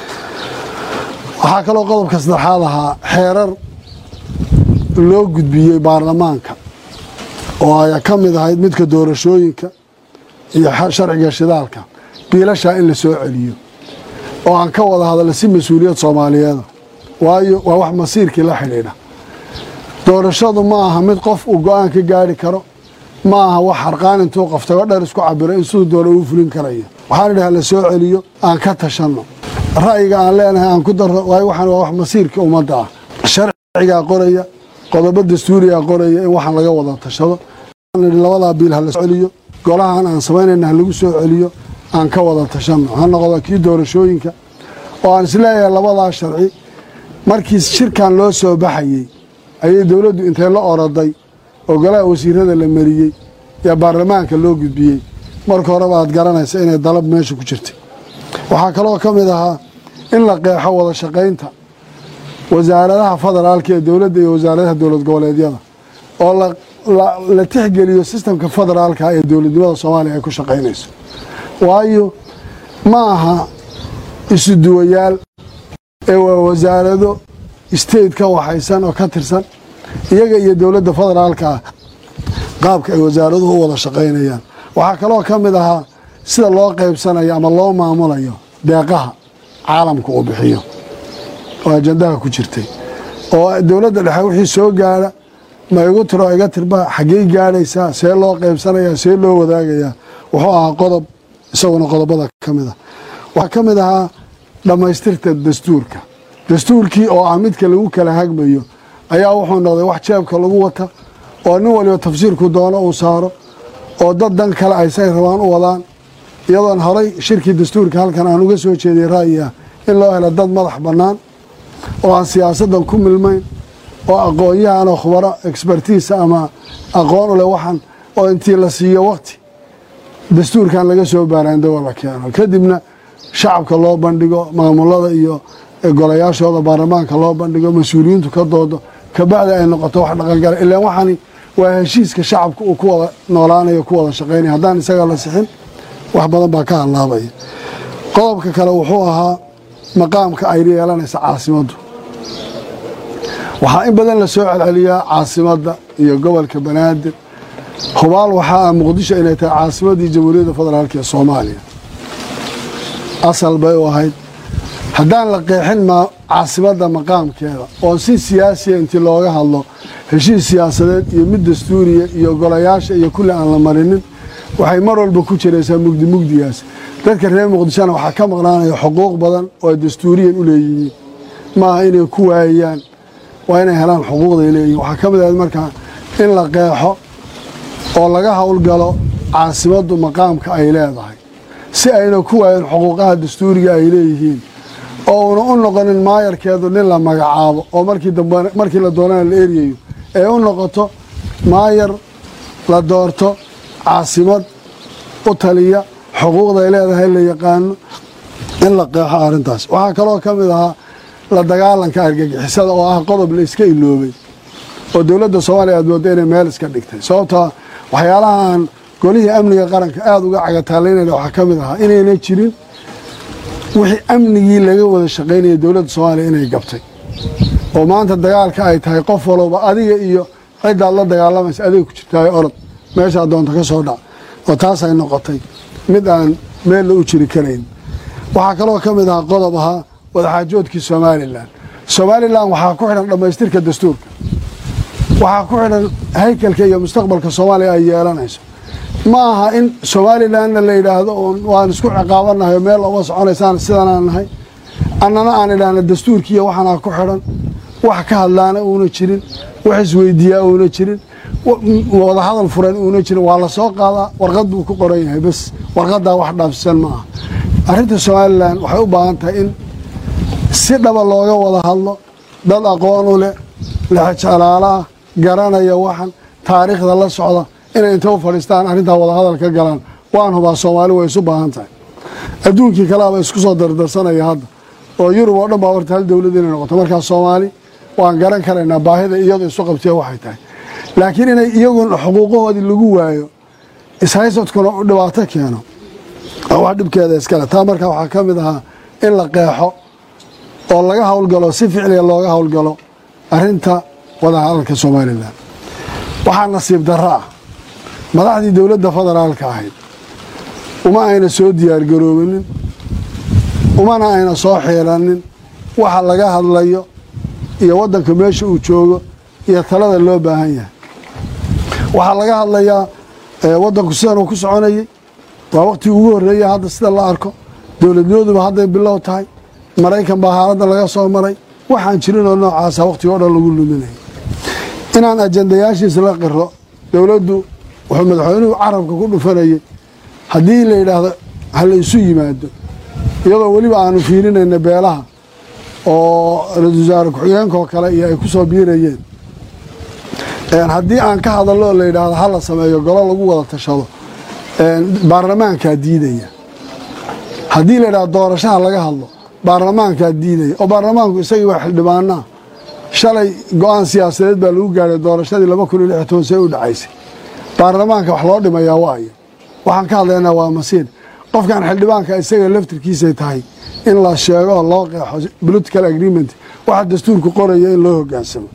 waxaa kaloo qodobka saddexaad ahaa xeerar loo gudbiyey baarlamaanka oo ay ka mid ahayd midka doorashooyinka iyo sharciga shidaalka biilashaa in la soo celiyo oo aan ka wada hadalno si mas-uuliyad soomaaliyeeda waayo waa wax masiirkii la xidhiidha doorashadu ma aha mid qof uu go-aan ka gaari karo ma aha wax harqaan intuu qoftago dheer isku cabiro in siduu doona uu fulin karayo waxaan idhaha la soo celiyo aan ka tashanno ra'yiga aan leenahay aan ku darro waayo waxaan waa wax masiirkii ummadda ah sharcigaa qoraya qodobo dastuurigaa qoraya in waxaan laga wada tashado labadaa biil ha la soo celiyo golahan aan samaynayna ha lagu soo celiyo aan ka wada tashanno ha noqdo kii doorashooyinka oo aan isleeyahay labadaa sharci markii shirkan loo soo baxayey ayay dowladdu intay la oroday oo golaha wasiirada la mariyey yaa baarlamaanka loo gudbiyey marka horeba aad garanaysa inay dalab meesha ku jirtay waxaa kaloo ka mid ahaa in la qeexo wada shaqaynta wasaaradaha federaalka ee dowladda iyo wasaaradaha dowlad goboleedyada oo la tixgeliyo sistamka federaalka ee dowladnimada soomaaliya ay ku shaqaynayso waayo ma aha isu duwayaal ee waa wasaarado state ka waxaysan oo ka tirsan iyaga iyo dowladda federaalka ah qaabka ay wasaaraduhu u wada shaqaynayaan waxaa kaloo ka mid ahaa sida loo qaybsanayo ama loo maamulayo deeqaha caalamka uu bixiyo oo ajandaha ku jirtay oo dowladda dhexe wixii soo gaara ma igu tiro iga tirba xaggey gaadhaysaa see loo qaybsanayaa see loo wadaagayaa wuxuu ahaa qodob isaguna qodobada ka mid a waxaa ka mid ahaa dhammaystirta dastuurka dastuurkii oo ah midka lagu kala hagmayo ayaa wuxuu noqday wax jeebka lagu wata oo nin waliba tafsiirku doono uu saaro oo dad dan kale ay say rabaan u wadaan iyadoon horay shirkii dastuurka halkan aan uga soo jeediyay ra'yi ah in loo helo dad madax bannaan oo aan siyaasaddan ku milmayn oo aqoon-yahan oo khubaro expertiisa ama aqoon u leh waxaan oo intii la siiyo waqti dastuurkan laga soo baaraandago la keeno kadibna shacabka loo bandhigo maamulada iyo golayaashooda baarlamaanka loo bandhigo mas-uuliyiintu ka doodo kabacdi ay noqoto wax dhaqangala ilaan waxaani waa heshiiska shacabka uu ku wada noolaanayo ku wada shaqaynaya haddaan isaga la sixin wax badan baa ka hallaabaya qodobka kale wuxuu ahaa maqaamka ay yeelanaysa caasimaddu waxaa in badan la soo celceliyaa caasimadda iyo gobolka banaadir hubaal waxaa ah muqdisho inay tahay caasimaddii jamhuuriyadda federaalk ee soomaaliya asal bay u ahayd haddaan la qeexin ma caasimadda maqaamkeeda oo si siyaasiya intii looga hadlo heshiis siyaasadeed iyo mid dastuuriya iyo golayaasha iyo kulli aan la marinin waxay mar walba ku jiraysaa mugdi mugdigaas dadka reer muqdishona waxaa ka maqnaanaya xuquuq badan oo ay dastuuriyan u leeyihiin maaha inay ku waayaan waa inay helaan xuquuqday leeyihiin waxaa ka mid ahayd markaa in la qeexo oo laga howlgalo caasimaddu maqaamka ay leedahay si ayna ku waayan xuquuqaha dastuuriga ay leeyihiin oo una u noqonin maayarkeedu nin la magacaabo oo markii dambe markii la doonana la eryayo ee u noqoto maayar la doorto caasimad u taliya xuquuqday leedahay la yaqaano in la qeexo arrintaas waxaa kaloo ka mid ahaa la dagaalanka argagixisada oo ah qodob la iska iloobay oo dowladda soomaaliya aad mooda inay meel iska dhigtay sababtaa waxyaalahaan golihii amniga qaranka aada uga cagataalaynayna waxaa ka mid ahaa inayna jirin wixii amnigii laga wada shaqaynaya dowladda soomaaliya inay gabtay oo maanta dagaalka ay tahay qof walowba adiga iyo ciddaad la dagaalamaysa adiga ku jirtaayo orod meeshaa doonta ka soo dhac oo taas ay noqotay mid aan meella u jiri karayn waxaa kaloo ka mid ahaa qodob ahaa wadaxaajoodkii somalilan somalilan waxaa ku xidhan dhammaystirka dastuurka waxaa ku xidhan haykalka iyo mustaqbalka soomaaliya ay yeelanayso ma aha in somalilanna la yidhaahdo waan isku ciqaabanahay oo meel uma soconaysaan sidanaan nahay annana aan idhaahna dastuurkiiyo waxaanaa ku xidhan wax ka hadlaana uuna jirin wax isweydiiyaa uuna jirin wadahadal furan uuna jirin waa la soo qaadaa warqad buu ku qoran yahay bas warqaddaa wax dhaafsisan ma aha arrinta somalilan waxay u baahan tahay in si dhaba looga wada hadlo dad aqoon u leh lexjalaala ah garanaya waxan taariikhda la socda inay inta u fadhiistaan arrintaa wadahadal ka galaan waan hubaa soomaali way isu baahan tahay adduunkii kaleaba isku soo dardarsanaya hadda oo yurub oo dhan baa horta hal dowlad inay noqoto markaa soomaali waan garan karaynaa baahida iyadu isu qabtee waxay tahay laakiin inay iyagun xuquuqahoodii lagu waayo ishaysadkuna u dhibaato keeno oo wax dhibkeeda iskale taa markaa waxaa ka mid ahaa in la qeexo oo laga howlgalo si ficliga looga howlgalo arrinta wadahadalka somalilan waxaa nasiib darro ah madaxdii dowladda federaalka ahayd uma ayna soo diyaargaroobinin umana ayna soo xiiranin waxa laga hadlayo iyo waddanka meesha uu joogo iyo talada loo baahan yahay waxaa laga hadlayaa waddanku sidan uu ku soconayay waa waqtigii ugu horreeya hadda sida la arko dowladnimaduba hadday bilow tahay maraykan baa xaaladda laga soo maray waxaan jirinoo noocaasa waqtiga o dhan lagu luminaya inaan ajandayaashiisa la qiro dowladdu wuxuu madaxweynuhu carabka ku dhufanayay haddii la yidhaahdo ha la isu yimaado iyadoo weliba aanu fiirinayna beelaha oo ra-isul wasaare ku-xigeenkaoo kale iyo ay ku soo biirayeen haddii aan ka hadallo oo la yidhaahdo ha la sameeyo golo lagu wada tashado baarlamaankaa diidaya haddii la yidhahdo doorashaha laga hadlo baarlamaankaa diidaya oo baarlamaanku isagii waa xildhibaanaa shalay go-aan siyaasadeed baa lagu gaadhay doorashadii laba kun iyo lix toban see u dhacaysay baarlamaanka wax loo dhimayaa waayo waxaan ka hadlaynaa waa masiir qofkan xildhibaanka isaga laftirkiisay tahay in la sheego oo loo qeexo political agreement waxa dastuurku qoraya in loo hogaansamo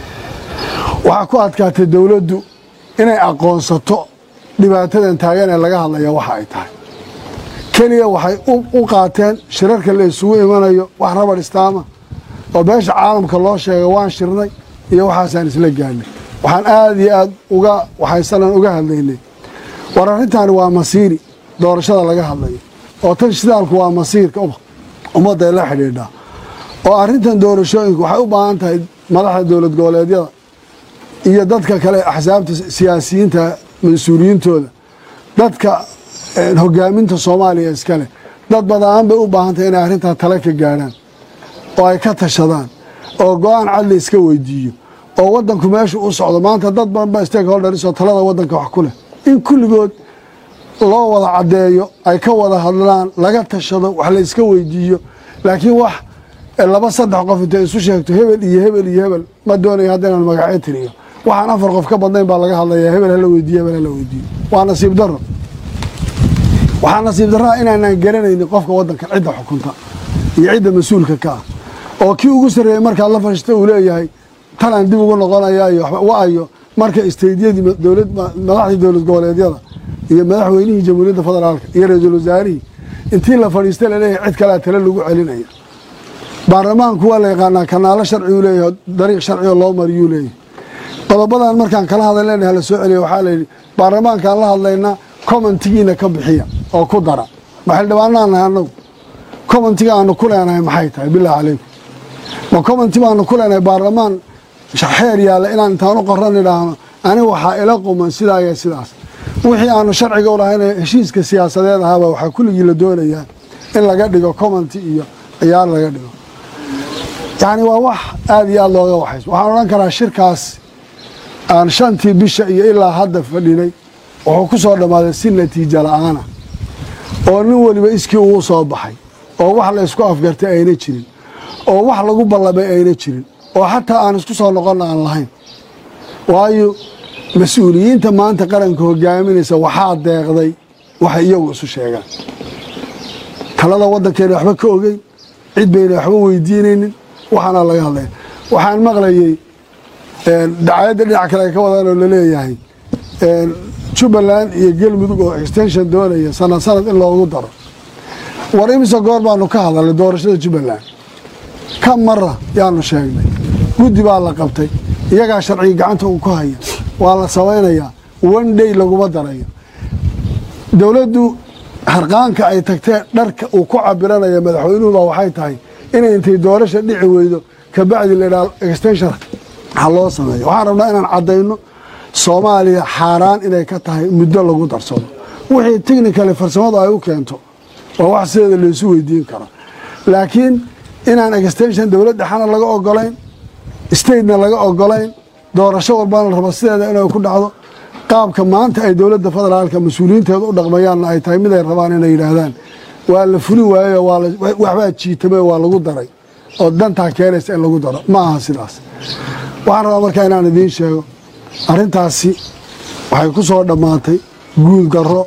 waxaa ku adkaatay dowladdu inay aqoonsato dhibaatadan taagan ee laga hadlaya waxa ay tahay keliya waxay u qaateen shirarka la isugu imanayo wax rabar istaama oo beesha caalamka loo sheegay waan shirnay iyo waxaasaan isla gaadhnay waxaan aada iyo aada uga waxaysanan uga hadlaynay war arrintaani waa masiiri doorashada laga hadlayo oo tan shidaalku waa masiirka ummadday la xidhiidhaa oo arrintan doorashooyinku waxay u baahan tahay madaxda dowlad goboleedyada iyo dadka kale axsaabta siyaasiyiinta mas-uuliyiintooda dadka hogaaminta soomaaliya iskale dad badaan bay u baahan tahay inay arrintaa tale ka gaadhaan oo ay ka tashadaan oo go-aan cadli iska weydiiyo oo waddanku meesha u socdo maanta dad badan ba stakeholders oo talada waddanka wax ku leh in kulligood loo wada caddeeyo ay ka wada hadlaan laga tashado wax la iska weydiiyo laakiin wax laba saddex qof intay isu sheegto hebel iyo hebel iyo hebel ma doonayo hadda inaan magacyo tiriyo waxaan afar qof ka badnayn baa laga hadlayaa hebel hala weydiiyo hebel hala weydiiyo waa nasiib darro waxaa nasiib darraa inaanaan garanaynin qofka waddanka cidda xukunta iyo cidda mas-uulka ka ah oo kii ugu sarreeyey markaad la fashista uu leeyahay talaan dib ugu noqonaya iyo wa-ayo marka isteydyadii dowlad madaxdii dowlad goboleedyada iyo madaxweynihii jamhuuriyadda federaalka iyo ra-iisul wasaarihii intii la fadhiista laleeyahay cid kalea tale lagu celinaya baarlamaanku waa la yaqaanaa kanaalo sharciuu leeyahay dariiq sharcioo loo mariyuu leeyahay qodobadan markaan kala hadalena hala soo celiya waxaa layidhi baarlamaankaan la hadlaynaa commentigiina ka bixiya oo ku dara ma xildhibaanaan nahay annagu commentiga aanu ku leenahay maxay tahay bilahi calaykum ma commenti baanu ku leenahay baarlamaan xeer yaalla inaan intaan u qoran idhaahno aniga waxaa ila quman sidaa iyo sidaas wixii aanu sharciga u lahayn heshiiska siyaasadeed ahaaba waxaa kulligii la doonayaa in laga dhigo commenti iyo ciyaar laga dhigo yacni waa wax aada iyo aada looga waxays waxaan odhan karaa shirkaas aan shantii bisha iyo ilaa hadda fadhinay wuxuu ku soo dhammaaday si natiijo la-aana oo nin weliba iskii ugu soo baxay oo wax la isku afgartay ayna jirin oo wax lagu ballamay ayna jirin oo xataa aan isku soo noqonna aan lahayn waayo mas-uuliyiinta maanta qaranka hogaaminaysa waxaa deeqday waxay iyagu isu sheegaan talada waddankeena waxba ka ogeyn cid bayna waxba weydiinaynin waxaana laga hadlaya waxaan maqlayey dacayadda dhinac kale ay ka wadaan oo laleeyahay jubbaland iyo galmudug oo extension doonaya sanad sanad in loogu daro war imise goor baanu ka hadalnay doorashada jubbaland ka mara yaanu sheegnay guddi baa la qabtay iyagaa sharciga gacanta uu ku haya waa la samaynayaa one day laguma darayo dowladdu harqaanka ay tagtee dharka uu ku cabiranaya madaxweynuhuba waxay tahay inay intay doorasha dhici weydo kabacdi laydhaha extension ha loo sameeyo waxaan rabnaa inaan caddayno soomaaliya xaaraan inay ka tahay muddo lagu darsado wixii technicali farsamadu ay u keento waa wax sideeda laysu weydiin karo laakiin inaan extension dowlad dhexana laga ogolayn statena laga ogolayn doorasho walbana la rabo sideeda inay ku dhacdo qaabka maanta ay dowladda federaalka mas-uuliyiinteeda u dhaqmayaanna ay tahay mid ay rabaan inay yidhaahdaan waa la fuli waayo waxbaa jiitame waa lagu daray oo dantaa keenaysa in lagu daro ma aha sidaas waxaan rabaa markaa inaan idiin sheego arrintaasi waxay ku soo dhammaatay guul darro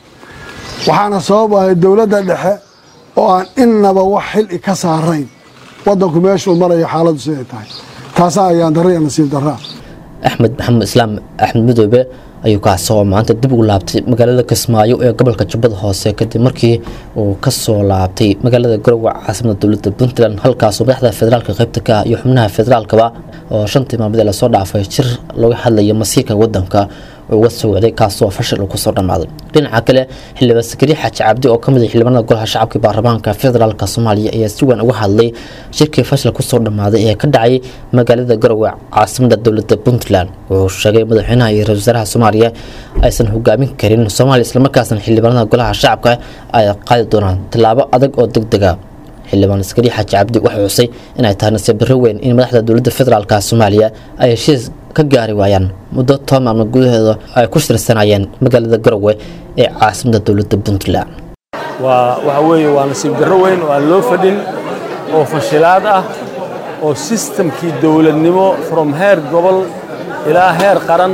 waxaana sabab ahay dowladda dhexe oo aan innaba wax xili ka saarayn waddanku meeshuu marayo xaaladdu siday tahay taasaa ayaan darra iyo nasiib darraa axmed maxamed islaam axmed midoobe ayuu kaasi oo maanta dib ugu laabtay magaalada kismaayo ee gobolka jubbada hoose kadib markii uu kasoo laabtay magaalada garowe caasimada dowladda puntland halkaasoo madaxda federaalka qaybta ka ah iyo xubnaha federaalkaba oo shantii maalmood ee lasoo dhaafay jir looga hadlaya masiirka wadanka uga socday kaasoo fashil uu kusoo dhammaaday dhinaca kale xildhibaan sakari xaaji cabdi oo kamid ah xildhibaanada golaha shacabka baarlamaanka federaalk soomaaliya ayaa si weyn uga hadlay shirkii fashil kusoo dhammaaday ee ka dhacay magaalada garowe caasimada dowladda puntland wuxuu sheegay madaxweynaha iyo ra-isul wasaaraha soomaaliya aysan hogaamin karin soomaaliya islamarkaasna xildhibaanada golaha shacabka ay qaadi doonaan tallaabo adag oo deg dega xildhibaan askari xaaji cabdi waxay xusay inay tahay nasiib darro weyn in madaxda dowladda federaalk soomaaliya ay heshiis ka gaari waayaan muddo toban maalmood gudaheeda ay ku shirsanayeen magaalada garowe ee caasimada dowladda puntland waa waxa weeye waa nasiib darro weyn oo aan loo fadhin oo fashilaad ah oo sistamkii dowladnimo from heer gobol ilaa heer qaran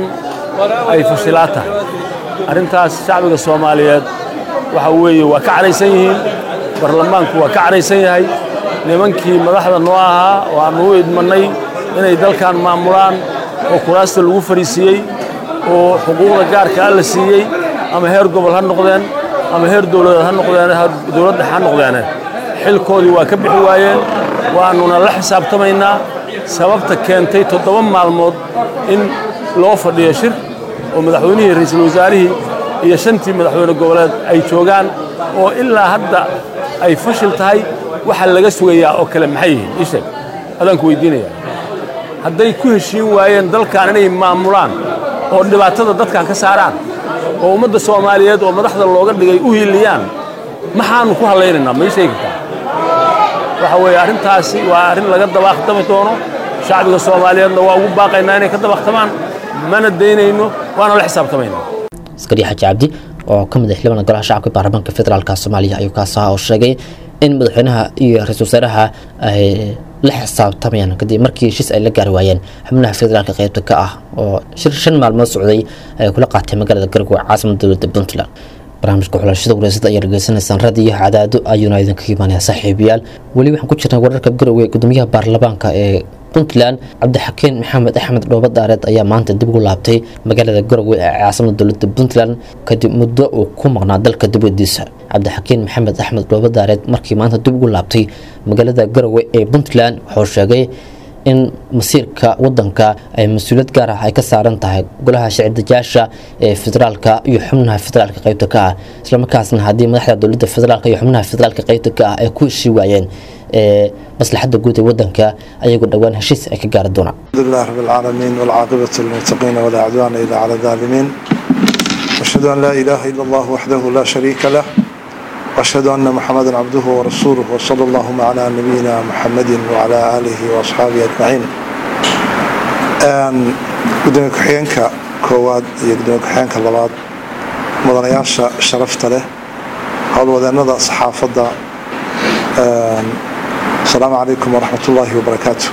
ay fashilaad tahay arrintaas shacbiga soomaaliyeed waxa weeye waa ka cadhaysan yihiin baarlamaanku waa ka cadhaysan yahay nimankii madaxda noo ahaa oo aannu u idmannay inay dalkan maamulaan oo kuraasta lagu fariisiiyey oo xuquuqda gaarka a la siiyey ama heer gobol ha noqdeen ama heer dowladeed ha noqdeen dowladda ha noqdeene xilkoodii waa ka bixi waayeen waannuna la xisaabtamaynaa sababta keentay toddoba maalmood in loo fadhiyo shir oo madaxweynihii ra'iisul wasaarihii iyo shantii madaxweyne goboleed ay joogaan oo ilaa hadda ay fashil tahay waxa laga sugayaa oo kale maxay yihiin ii sheeg adaan ku weydiinaya hadday ku heshiin waayeen dalkan inay maamulaan oo dhibaatada dadkan ka saaraan oo ummadda soomaaliyeed oo madaxda looga dhigay u hiiliyaan maxaannu ku hadlaynaynaa ma ii sheegi kartaa waxa weeye arrintaasi waa arrin laga dabaaqtami doono shacbiga soomaaliyeedna waa ugu baaqaynaa inay ka dabaqtamaan mana daynayno waana la xisaabtamaynaa askari xaaji cabdi oo ka mid ah xildhibaan golaha shacabka baarlamaanka federaalk soomaaliya ayuu kaas ahaa oo sheegay in madaxweynaha iyo ra-iisul wasaaraha ay la xisaabtamayaan kadib markii heshiis ay la gaari waayeen xubnaha federaalka qaybta ka ah oo shir shan maalmood socday ay kula qaatay magaalada garowe caasimada dowladda puntland barnaamijka xulashada wareysada ayaa dhageysanaysaan raadiyo cadaado ayuuna idinka imaanaya saaxiibayaal weli waxaan ku jirnay wararka garowe gudoomiyaha baarlamaanka ee puntland cabdixakiin maxamed axmed dhooba daareed ayaa maanta dib ugu laabtay magaalada garowe ee caasimada dowladda puntland kadib muddo uu ku maqnaa dalka dibadiisa cabdixakiin maxamed axmed dhooba daareed markii maanta dib ugu laabtay magaalada garowe ee puntland wuxuu sheegay in masiirka wadanka ay mas-uuliyad gaar ah ay ka saaran tahay golaha sharci-dajaasha ee federaalka iyo xubnaha federaalka qaybta ka ah islamarkaasna haddii madaxda dowladda federaalk iyo xubnaha federaalka qaybta ka ah ay ku heshii waayeen ee maslaxadda guud ee wadanka ayagoo dhowaan heshiis ay ka gaari doonaan الحمد لله رب العالمين والعاقبة للمتقين ولا عدوان إلا على الظالمين وأشهد أن لا إله إلا الله وحده لا شريك له وأشهد أن محمدا عبده ورسوله وصلى اللهم على نبينا محمد وعلى آله وأصحابه أجمعين قدومي كحيانك كواد قدومي كحيانك اللباد مدنياشا شرفت له هذا ودندا صحافة asalaamu calaykum waraxmat ullaahi wabarakaatu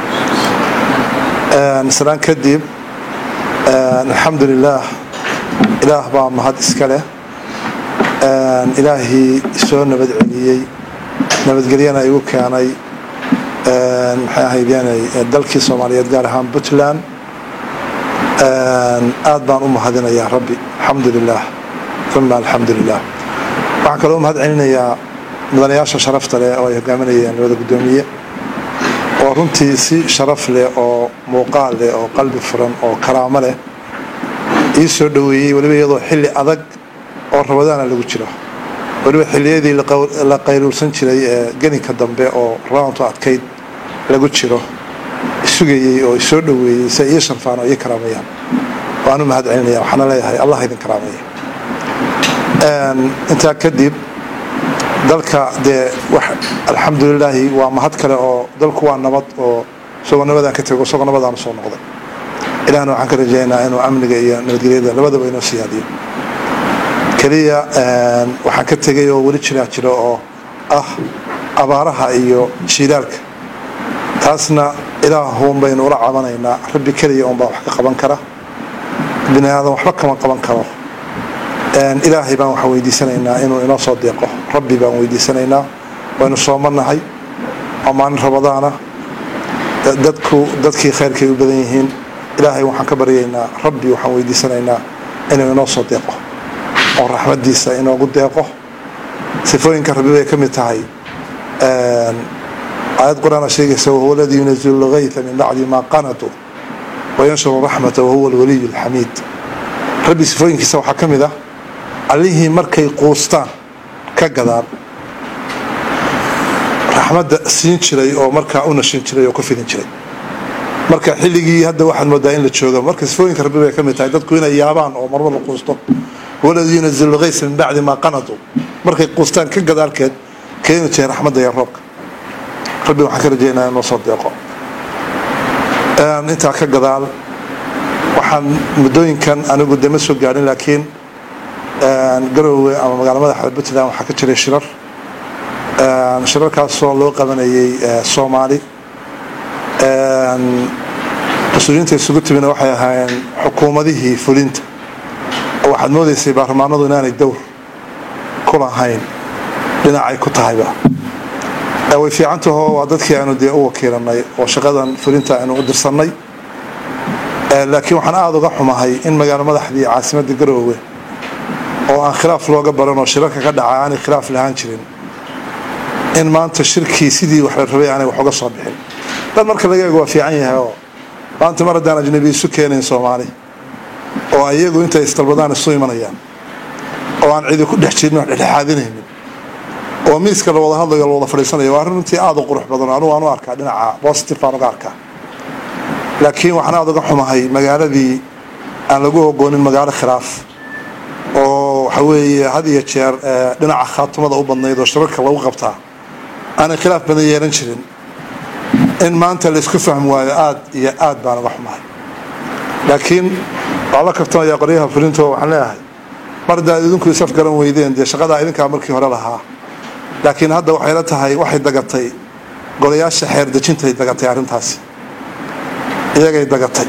salaan kadib alxamdu lilaah ilaah baa mahad iska leh ilaahii soo nabad celiyey nabadgelyana igu keenay maxay ahaydeenay dalkii soomaaliyeed gaar ahaan puntland aad baan u mahadinayaa rabbi alxamdu lilah uma alxamdu lilah waxaan kaloo mahad celinayaa mudanayaasha sharafta leh oo ay hogaaminayeen labada guddoomiye oo runtii si sharaf leh oo muuqaal leh oo qalbi furan oo karaamo leh ii soo dhoweeyey weliba iyadoo xilli adag oo rabadaana lagu jiro weliba xilliyadii la qayluulsan jiray ee geninka dambe oo raantu adkayd lagu jiro sugayey oo isoo dhoweeyey si ay ii sharfaan oo ii karaamayaan waanu mahad celinaya waxaana leeyahay allah idin karaameeya intaa kadib dalka dee alxamdulilaahi waa mahad kale oo dalku waa nabad oo isagoo nabadaan ka tego isagoo nabadaanu soo noqday ilahna waxaan ka rajaynayaa inuu amniga iyo nabadgelyada labadaba inoo siyaadiyo keliya waxaan ka tegay oo weli jiraa jiro oo ah abaaraha iyo jiilaalka taasna ilaahuun baynu ula cabanaynaa rabbi keliya unbaa wax ka qaban kara bini aadan waxba kama qaban karo ilaahay baan waxaan weydiisanaynaa inuu inoo soo deeqo rabbi baan weydiisanaynaa waynu soomanahay waa maalin rabadaana dadku dadkii khayrkay u badan yihiin ilaahay waxaan ka baryaynaa rabbi waxaan weydiisanaynaa inuu inoo soo deeqo oo raxmadiisa inoogu deeqo sifooyinka rabbi bay ka mid tahay aayad qur-aana sheegaysa wahuwa aladii yunazilu lgayta min bacdi maa qanatuu wayanshuru raxmata wahuwa alwaliyu alxamiid rabbi sifooyinkiisa waxaa ka mid ah allihii markay quustaan ka gadaan raxmadda siin jiray oo markaa u nashin jiray oo ku fidin jiray marka xilligii hadda waxaad moodaa in la jooga marka sifooyinka rabbi bay ka mid tahay dadku inay yaabaan oo marmar la quusto waladii yunazilu lgaysa min bacdi maa qanatuu markay quustaan ka gadaalkeed keeni jiray raxmadda iyo roobka rabbi waxaan ka rajaynaa inoo soo deeqo intaa ka gadaal waxaan muddooyinkan anigu de ma soo gaadhin laakiin garoowe ama magaala madaxda puntland waxaa ka jiray shirar shirarkaasoo loo qabanayay soomaali mas-uuliyiinta isugu timina waxay ahaayeen xukuumadihii fulinta oo waxaad moodaysay baarlamaanadu inaanay dowr ku lahayn dhinacay ku tahayba way fiicantaho waa dadkii aanu dee u wakiilanay oo shaqadan fulinta aynu u dirsannay laakiin waxaan aada uga xumahay in magaalo madaxdii caasimadda garoowe oo aan khilaaf looga baran oo shirarka ka dhaca aanay khilaaf lahaan jirin in maanta shirkii sidii wax la rabay aanay wax uga soo bixin dad marka laga eego waa fiican yahay oo maanta mar haddaan ajnabi isu keenayn soomaali oo iyagu intay isdalbadaan isu imanayaan oo aan cidi ku dhex jirin wax dhexdhexaadinaynin oo miiska la wada hadlayo la wada fadhiisanayo waa arrin runtii aada u qurux badan anugu aan u arkaa dhinaca positive baan uga arkaa laakiin waxaan aada uga xumahay magaaladii aan lagu ogoonin magaalo khilaaf oo waxa weeye had iyo jeer dhinaca khaatumada u badnayd oo shirarka lagu qabtaa aanay khilaaf badan yeelan jirin in maanta laysku fahmi waayo aada iyo aad baan uga xumahay laakiin waxaa la kabtamaya qoryaha fulinto waxaan leeyahay mar haddaad idinku isaf garan weydeen dee shaqadaa idinkaa markii hore lahaa laakiin hadda waxay la tahay waxay dagatay golayaasha xeer dejintay dagatay arrintaasi iyagay dagatay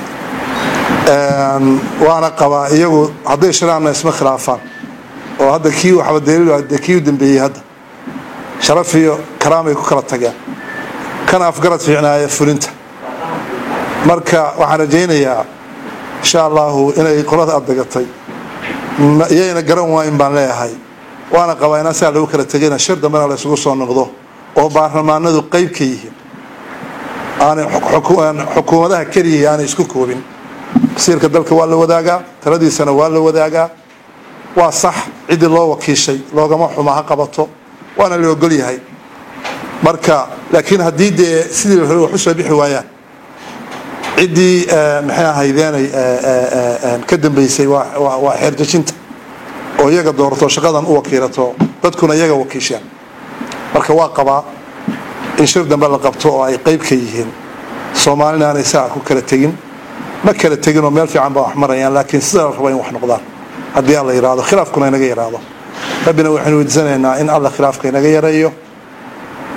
waana qabaa iyagu hadday shiraanna isma khilaafaan oo hadda kii waxba daliil de kii u dambeeyey hadda sharaf iyo karaamay ku kala tageen kana afgarad fiicnaaya fulinta marka waxaan rajaynayaa insha allahu inay qolada aad dagatay iyayna garan waayin baan leeyahay waana qabaa inaan saa lagu kala tegayna shir dambena la isugu soo noqdo oo baarlamaanadu qeyb ka yihiin aanay xukuumadaha keliyii aanay isku koobin masiirka dalka waa la wadaagaa taladiisana waa la wadaagaa waa sax ciddii loo wakiishay loogama xuma ha qabato waana la ogol yahay marka laakiin haddii dee sidii la hore wax u soo bixi waayaan ciddii maxay ahaydeenay ka dambeysay waa xeerjejinta oo iyaga doorato shaqadan u wakiilato dadkuna iyaga wakiishaan marka waa qabaa in shir dambe la qabto oo ay qeyb ka yihiin soomaalina aanay saa ku kala tegin ma kala tegin oo meel fiican baa wax marayaan laakiin sida la rabo in wax noqdaan haddii alla yidhaahdo khilaafkuna inaga yaraado rabbina waxaynu weydiisanaynaa in alla khilaafka inaga yareeyo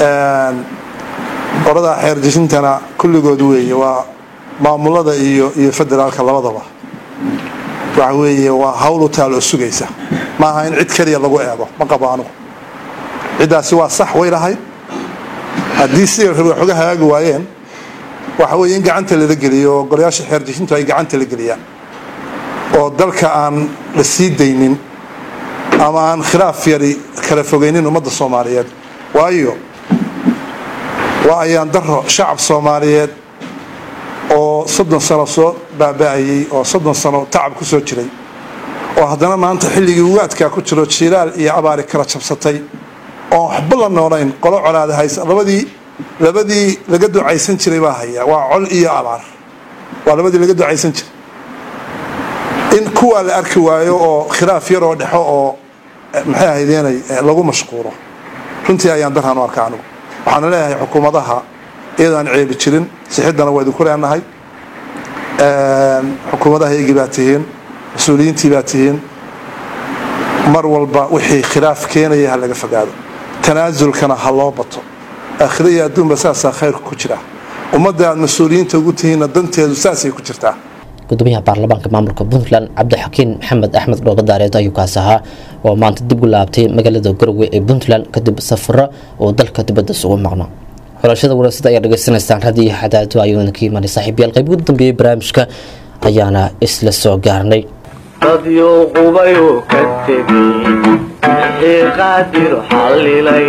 oradaa xeerdejintana kulligood weeye waa maamulada iyo iyo federaalka labadaba waxa weeye waa hawl u taal oo sugaysa maaha in cid keliya lagu eego ma qabo anugu ciddaasi waa sax way lahayd haddii siday rabe waxooga hagaagi waayeen waxa weeye in gacanta lala geliyo oo golayaasha xeerdejintu ay gacanta la geliyaan oo dalka aan la sii daynin ama aan khilaaf yari kala fogeynin ummadda soomaaliyeed waayo waa ayaan daro shacab soomaaliyeed oo soddon sano soo baaba'ayey oo soddon sano tacab ku soo jiray oo haddana maanta xilligii ugaadkaa ku jiro jiilaal iyo abaari kala jabsatay oon waxba la noolayn qolo colaada haysa labadii labadii laga ducaysan jiray baa haya waa col iyo abaar waa labadii laga ducaysan jiray in kuwaa la arki waayo oo khilaaf yaroo dhexo oo maxay ahaydeenay lagu mashquulo runtii ayaan darhaan u arka anigu waxaana leeyahay xukuumadaha iyadaan ceebi jirin sixiddana waa idinku leenahay xukuumadaha iyagii baa tihiin mas-uuliyiintii baa tihiin mar walba wixii khilaaf keenaya ha laga fogaado tanaasulkana ha loo bato aakhira iyo adduunba saasaa khayrku ku jira ummadda aad mas-uuliyiinta ugu tihiinna danteedu saasay ku jirtaa gudoomiyaha baarlamaanka maamulka puntland cabdixakiin maxamed axmed dhoogadaareed ayuu kaas ahaa oo maanta dib u laabtay magaalada garowe ee puntland kadib safaro oo dalka dibadda isugu maqno xulashada waraasada ayaa dhegeysanaysaan radiyo xadaado ayuu idinka imaanay saaxiibyaal qayb ugu dambeeyey barnaamijka ayaana isla soo gaarnay dadyo qubayuu ka tegey wixii qaadir xallilay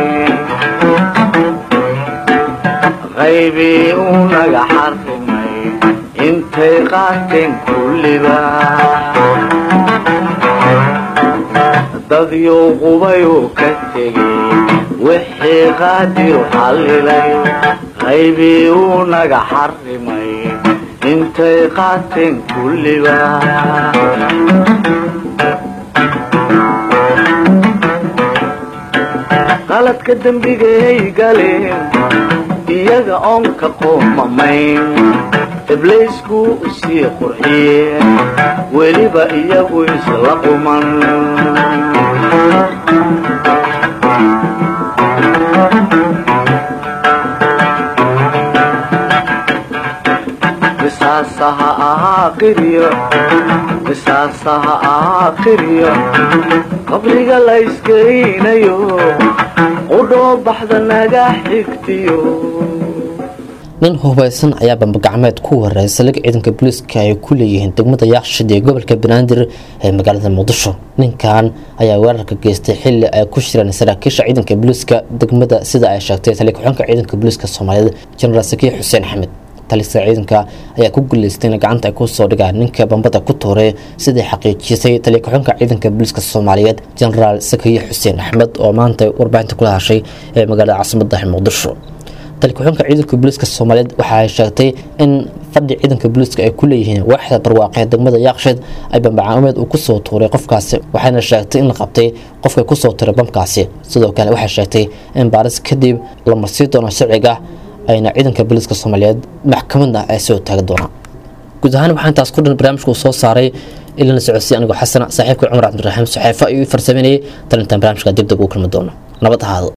qaybii uu naga xarrimay intay qaateen kulliba dadyo qubayuu ka tegey wixii qaadir xallilay qaybii uu naga xarrimay intay qaateen kulliba qaladka dembigay galeen iyaga oon ka qoomamayn ibliisku sii qurxiyeen weliba iyagu isla quman qisaasaha ahaa qiryo qisaasaha ahaa qiryo qabriga la iskeynayo qudhoo baxda naga xigtiyo nin hubaysan ayaa bambagacmeed ku wareey saldhig ciidanka booliiska ay ku leeyihiin degmada yaaqshid ee gobolka banaadir ee magaalada muqdisho ninkan ayaa weerarka geystay xili ay ku shireen saraakiisha ciidanka booliiska degmada sida ay sheegtay tali ku-xunka ciidanka booliiska soomaaliyeed jenaraal sakiir xuseen axmed talisa ciidanka ayaa ku guuleystay in gacanta ay kusoo dhigaan ninka bambada ku tuuray sidai xaqiijisay tali ku-xunka ciidanka booliiska soomaaliyeed jenaraal sakiir xuseen axmed oo maanta warbaahinta kula hashay ee magaalada caasimadda muqdisho talikuxunka ciidanka booliiska soomaaliyeed waxa ay sheegtay in fadhi ciidanka booliiska ay ku leeyihiin waaxda barwaaqee degmada yaaqsheed ay bambacaameed uu kusoo tuuray qofkaasi waxayna sheegtay in la qabtay qofka kusoo tuuray bamkaasi sidoo kale waxay sheegtay in baaris kadib la marsii doono sharciga ayna ciidanka booliiska soomaaliyeed maxkamadna ay soo taagi doonaan guud ahaan waxaa intaas ku dhan barnaamijka uu soo saaray ilana socodsiy anigoo xasana saaxiibka cumar cabdiraxiim saxeefo ayuu farsameynayay talintan barnaamijka dib dib ugu kulmi doono nabad ahaado